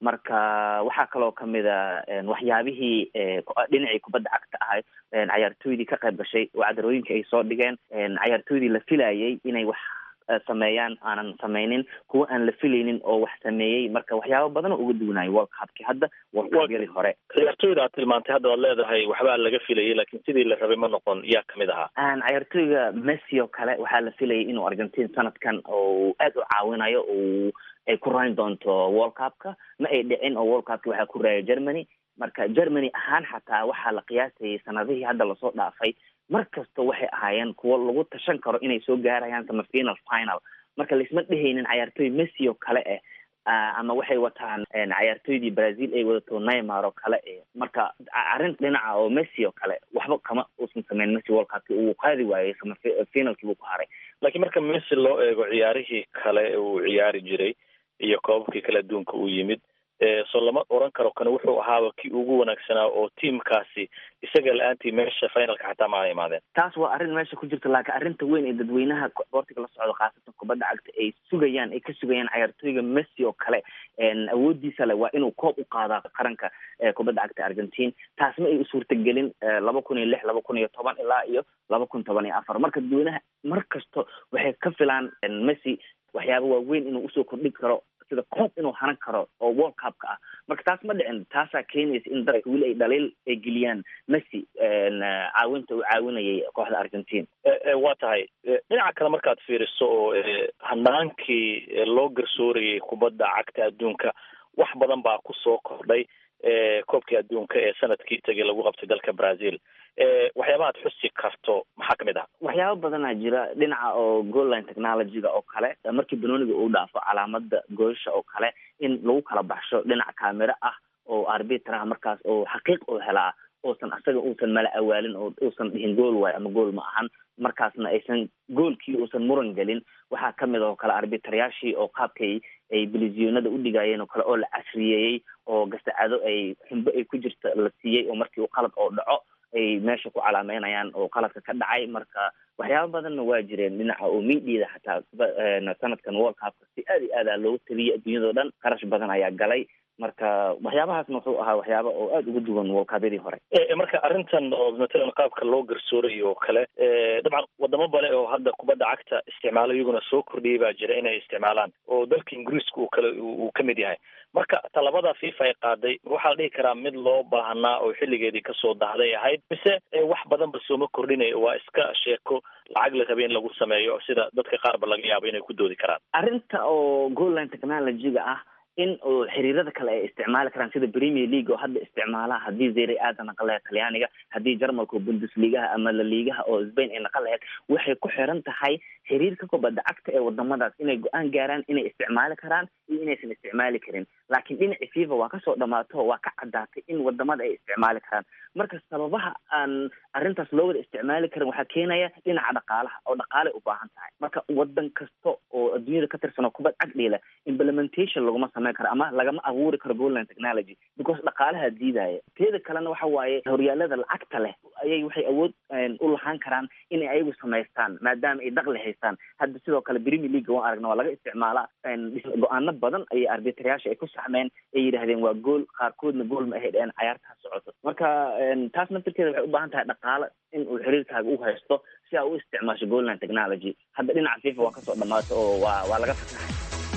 marka waxaa kaloo kamid a waxyaabihii dhinacii kubadda cagta ahayd cayaartooydii ka qayb gashay oo cadarooyinka ay soo dhigeen cayaartooydii la filayay inay wax sameeyaan aanan sameynin kuwa aan la filaynin oo wax sameeyey marka waxyaaba badan oo uga duwanayo world cupki hadda world cupyadii hore ciyaartooyda aad tilmaantay hadda waad leedahay waxbaa laga filayay laakiin sidii la rabay ma noqon yaa kamid ahaa cayaartooyga messi oo kale waxaa la filayay inuu argentine sanadkan oo aad u caawinayo o ay ku rayn doonto world cupka ma ay dhicin oo world cupki waxaa ku raaya germany marka germany ahaan xataa waxaa la qiyaasayay sanadihii hadda lasoo dhaafay mar kasta waxay ahaayeen kuwo lagu tashan karo inay soo gaarayaan sama final final marka laisma dhehaynin cayaartooy messi oo kale ah ama waxay wataan cayaartooydii brazil ay wadato neymar oo kale eh marka arrin dhinaca oo messi oo kale waxba kama uusan sameyn messi world cupki uu qaadi waayey sama finalkii buu ku haray laakiin marka messi loo eego ciyaarihii kale uu ciyaari jiray iyo koobabkii kale adduunka uu yimid so lama oran karo kan wuxuu ahaaba kii ugu wanaagsanaa oo tiamkaasi isaga la-aantii meesha finalka xataa ma ana imaadeen taas waa arrin meesha ku jirta laakiin arrinta weyn ee dadweynaha boortiga la socdo khaasatan kubadda cagta ay sugayaan ay ka sugayaan cayaartooyga messi oo kale awoodiisa le waa inuu koob u qaadaa qaranka kubadda cagta argentine taas ma ay u suurtagelin laba kun iyo lix laba kun iyo toban ilaa iyo laba kun toban iyo afar marka dadweynaha mar kasto waxay ka filaan messi waxyaaba waaweyn inuu usoo kordhin karo sida koob inuu haran karo oo world cupka ah marka taas ma dhicin taasaa keenaysa in dadka weli ay dhaliil ay geliyaan messi caawinta uu caawinayay kooxda argentine waa tahay dhinaca kale markaad fiiriso oo hanaankii loo garsoorayay kubadda cagta adduunka wax badan baa kusoo kordhay koobkii adduunka ee sanadkii tegay lagu qabtay dalka brazil waxyaaba aad xusi karto maxaa kamid ah waxyaaba badanaa jira dhinaca oo goalline technologyga oo kale markii banooniga uu dhaafo calaamada goosha oo kale in lagu kala baxsho dhinac camero ah oo arbitraha markaas oo xaqiiq oo helaa uusan asaga uusan mala awaalin oo uusan dhihin gool waayo ama gool ma ahan markaasna aysan goolkii uusan muran gelin waxaa kamid oo kale arbitrayaashii oo qaabkay ay bilisyonada u dhigayeen oo kale oo la casriyeeyey oo gasacado ay xumbo ay ku jirta la siiyey oo markii uu qalad oo dhaco ay meesha ku calaameynayaan oo qaladka ka dhacay marka waxyaaba badanna waa jireen dhinaca oo mediada xataa sanadkan world cupka si aad iyo aada looga taliyay adduunyadao dhan qarash badan ayaa galay marka waxyaabahaasna wuxuu ahaa waxyaaba oo aada uga duwan wolkaabyadii hore marka arrintan oo matalan qaabka loo garsoorayo oo kale dabcan wadamo bale oo hadda kubadda cagta isticmaalo iyaguna soo kordhiyay baa jira inay isticmaalaan oo dalka ingiriiska uu kale uu kamid yahay marka talabada fifa ay qaaday waxaa la dhihi karaa mid loo baahanaa oo xilligeedii kasoo dahday ahayd mise wax badanba sooma kordhinaya waa iska sheeko lacag la rabay in lagu sameeyo sida dadka qaarba laga yaabo inay ku doodi karaan arrinta oo goalline technologyga ah in oo xiriirada kale ay isticmaali karaan sida premier league oo hadda isticmaala haddii zere aada naqan lahayd talyaaniga haddii jarmalka oo bundesligaha ama laliigaha oo spain ay naqan lahayd waxay ku xiran tahay xiriirka kubadda cagta ee wadamadaas inay go-aan gaaraan inay isticmaali karaan iyo inaysan isticmaali karin laakiin dhinaci fifa waa kasoo dhamaato waa ka caddaatay in wadamada ay isticmaali karaan marka sababaha aan arrintaas loo wada isticmaali karin waxaa keenaya dhinaca dhaqaalaha oo dhaqaalay u baahan tahay marka wadan kasta oo adduunyada ka tirsan oo kubad cagdhiila implementation laguma sameyn karo ama lagama abuuri karo goalline technology because dhaqaalaha diidaya teeda kalena waxa waaye horyaalada lacagta leh ayay waxay awood u lahaan karaan inay ayagu samaystaan maadaama ay daqli haystaan hadda sidoo kale premier league waan aragna waa laga isticmaalaa go-aano badan ayay arbitrayaasha ay ku saxmeen ay yidhahdeen waa gool qaarkoodna gool ma ahayd een cayaartaha socoto marka taas naftirkeeda waxay u baahan tahay dhaqaalo in uu xiriirkaaga u haysto si aa u isticmaasho goalline technology hadda dhinaca fifa waa kasoo dhamaato oo waa waa laga fasaxay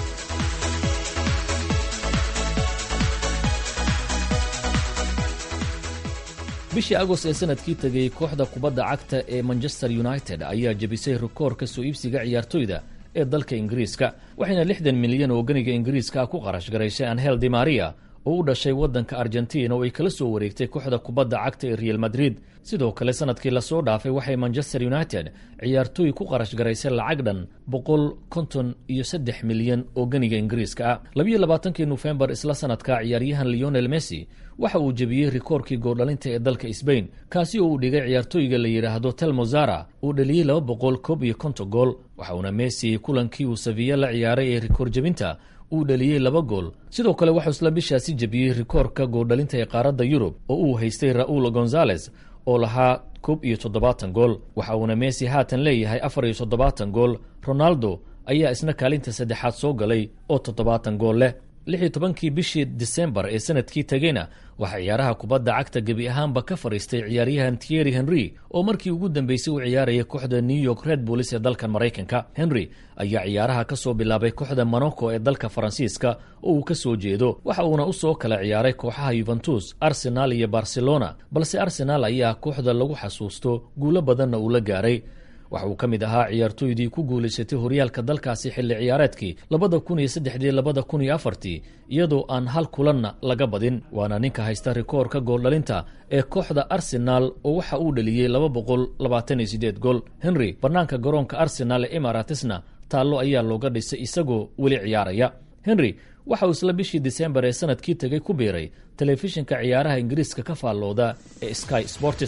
bishii agost ee sanadkii tegay kooxda kubadda cagta ee manchester united ayaa jebisay rikoorka soo iibsiga ciyaartoyda ee dalka ingiriiska waxayna lixdan milyan oo ganiga ingiriiska ku qarash garaysay anhel di maria oo u dhashay waddanka argentina oo ay kala soo wareegtay kooxda kubadda cagta ee real madrid sidoo kale sanadkii lasoo dhaafay waxay manchester united ciyaartooy ku qarash garaysay lacag dhan boqol konton iyo saddex milyan oo ganiga ingiriiska ah labiyo labaatankii nofembar isla sanadka ciyaaryahan leonel messi waxa uu jebiyey rikoorkii goordhalinta ee dalka sbain kaasi oo uu dhigay ciyaartooyga la yidhaahdo telmozara uu dhaliyey laba boqol koob iyo konton gool waxa uuna messi kulankii uu safiya la ciyaaray ee rikoor jebinta uu dhaliyey laba gool sidoo kale waxuu isla bishaasi jebiyey rikoorka goordhalinta ee qaaradda yurub oo uu haystay ra'uul gonzales oo lahaa koob iyo toddobaatan gool waxa uuna messi haatan leeyahay afar iyo toddobaatan gool ronaldo ayaa isna kaalinta saddexaad soo galay oo toddobaatan gool leh lix iyo tobankii bishii disembar ee sanadkii tegeyna waxaa ciyaaraha kubadda cagta gebi ahaanba ka fadhiistay ciyaaryahan tieri henry oo markii ugu dambeysay u ciyaarayay kooxda new york red bulls ee dalkan maraykanka henry ayaa ciyaaraha ka soo bilaabay kooxda monaco ee dalka faransiiska oo uu ka soo jeedo waxa uuna u soo kala ciyaaray kooxaha yuventus arsenal iyo barcelona balse arsenal ayaa kooxda lagu xasuusto guulo badanna uu la gaaray waxa uu ka mid ahaa ciyaartooydii ku guulaysatay horyaalka dalkaasi xilli ciyaareedkii labada kun iyo saddexdii labada kun iyo afartii iyadoo aan hal kulanna laga badin waana ninka haysta rikoorka gooldhalinta ee kooxda arsenaal oo waxa uu dhaliyey laba boqol labaatan iyo sideed gool henry bannaanka garoonka arsenaal ee emaratisna taallo ayaa looga dhisay isagoo weli ciyaaraya henry waxa uu isla bishii disembar ee sanadkii tegay ku biiray telefishinka ciyaaraha ingiriiska ka faallooda ee sky sports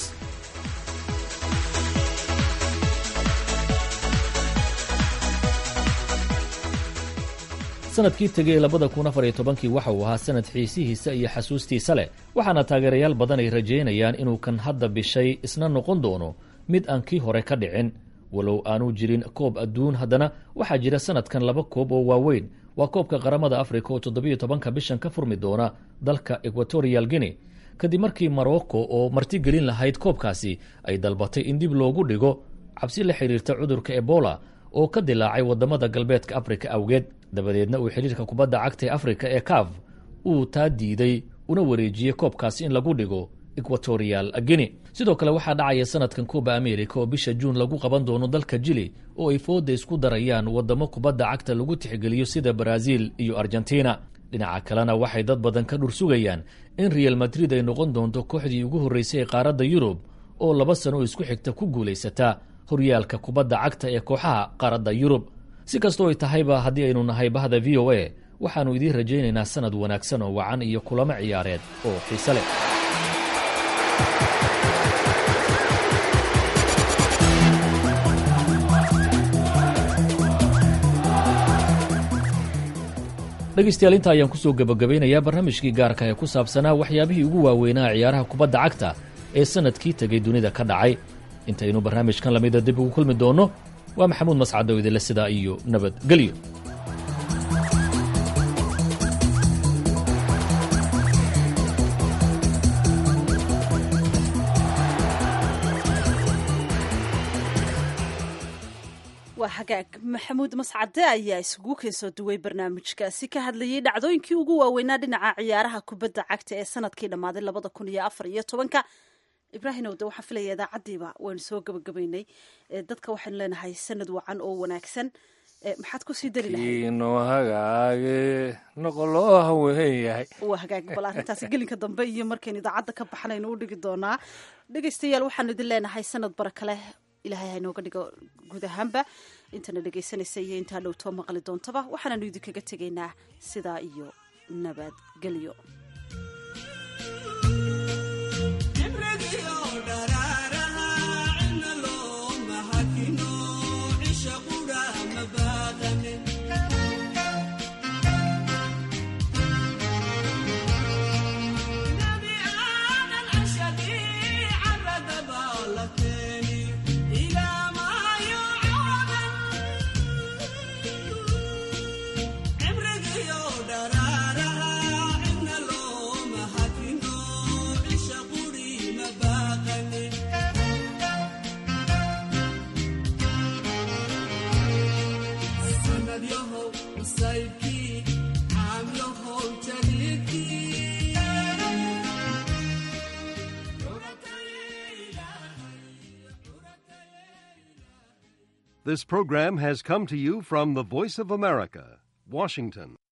sanadkii tegay labada kun afar iyo tobankii waxa uu ahaa sanad xiisihiisa iyo xasuustiisa leh waxaana taageerayaal badan ay rajaynayaan inuu kan hadda bishay isna noqon doono mid aan kii hore ka dhicin walow aanu jirin koob adduun haddana waxaa jira sanadkan laba koob oo waaweyn waa koobka qaramada afrika oo toddobiyo tobanka bishan ka furmi doona dalka equatorial guinea kadib markii morocco oo martigelin lahayd koobkaasi ay dalbatay in dib loogu dhigo cabsi la xiriirta cudurka ebola oo ka dilaacay wadamada galbeedka afrika awgeed dabadeedna uu xidhiirka kubadda cagta ee afrika ee caf uu taa diiday una wareejiyey koobkaasi in lagu dhigo equatorial guinea sidoo kale waxaa dhacaya sanadkan kooba america oo bisha juun lagu qaban doono dalka jili oo ay fooda isku darayaan wadamo kubadda cagta lagu tixgeliyo sida brazil iyo argentina dhinaca kalena waxay dad badan ka dhur sugayaan in real madrid ay noqon doonto kooxdii ugu horreysay ee qaaradda yurub oo laba sano oo isku xigta ku guulaysataa horyaalka kubadda cagta ee kooxaha qaaradda yurub si kastoo ay tahayba haddii aynu nahay bahda v o a waxaannu idiin rajaynaynaa sanad wanaagsan oo wacan iyo kulamo ciyaareed oo xiise leh dhegeystayaal inta ayaan kusoo gebagabaynayaa barnaamijkii gaarka ee ku saabsanaa waxyaabihii ugu waaweynaa ciyaaraha kubadda cagta ee sanadkii tegay dunida ka dhacay intaynu barnaamijkan lamida dib ugu kulmi doonno waa maxamuud mascad oo idinle sidaa iyo nabadgelyo waa hagaag maxamuud mascade ayaa isugu keensoo duway barnaamijkaasi ka hadlayay dhacdooyinkii ugu waaweynaa dhinaca ciyaaraha kubadda cagta ee sanadkii dhammaaday labada kun iyo afar iyo tobanka ibraahimow de waxaan filaya idaacaddiiba waynu soo gabagabaynay dadka waxaynu leenahay sanad wacan oo wanaagsan maxaad kusii dari lahaydno hagaage noqoloo haween yahay waa hagaag bal arrintaasi gelinka dambe iyo markaynu idaacadda ka baxanaynu u dhigi doonaa dhegeystayaal waxaanu idin leenahay sanad baraka leh ilaahay hainooga dhigo guud ahaanba intana dhegaysanaysa iyo intaa dhowtoo maqli doontaba waxaananu idinkaga tegaynaa sidaa iyo nabadgelyo This program has come to you from the Voice of America, Washington.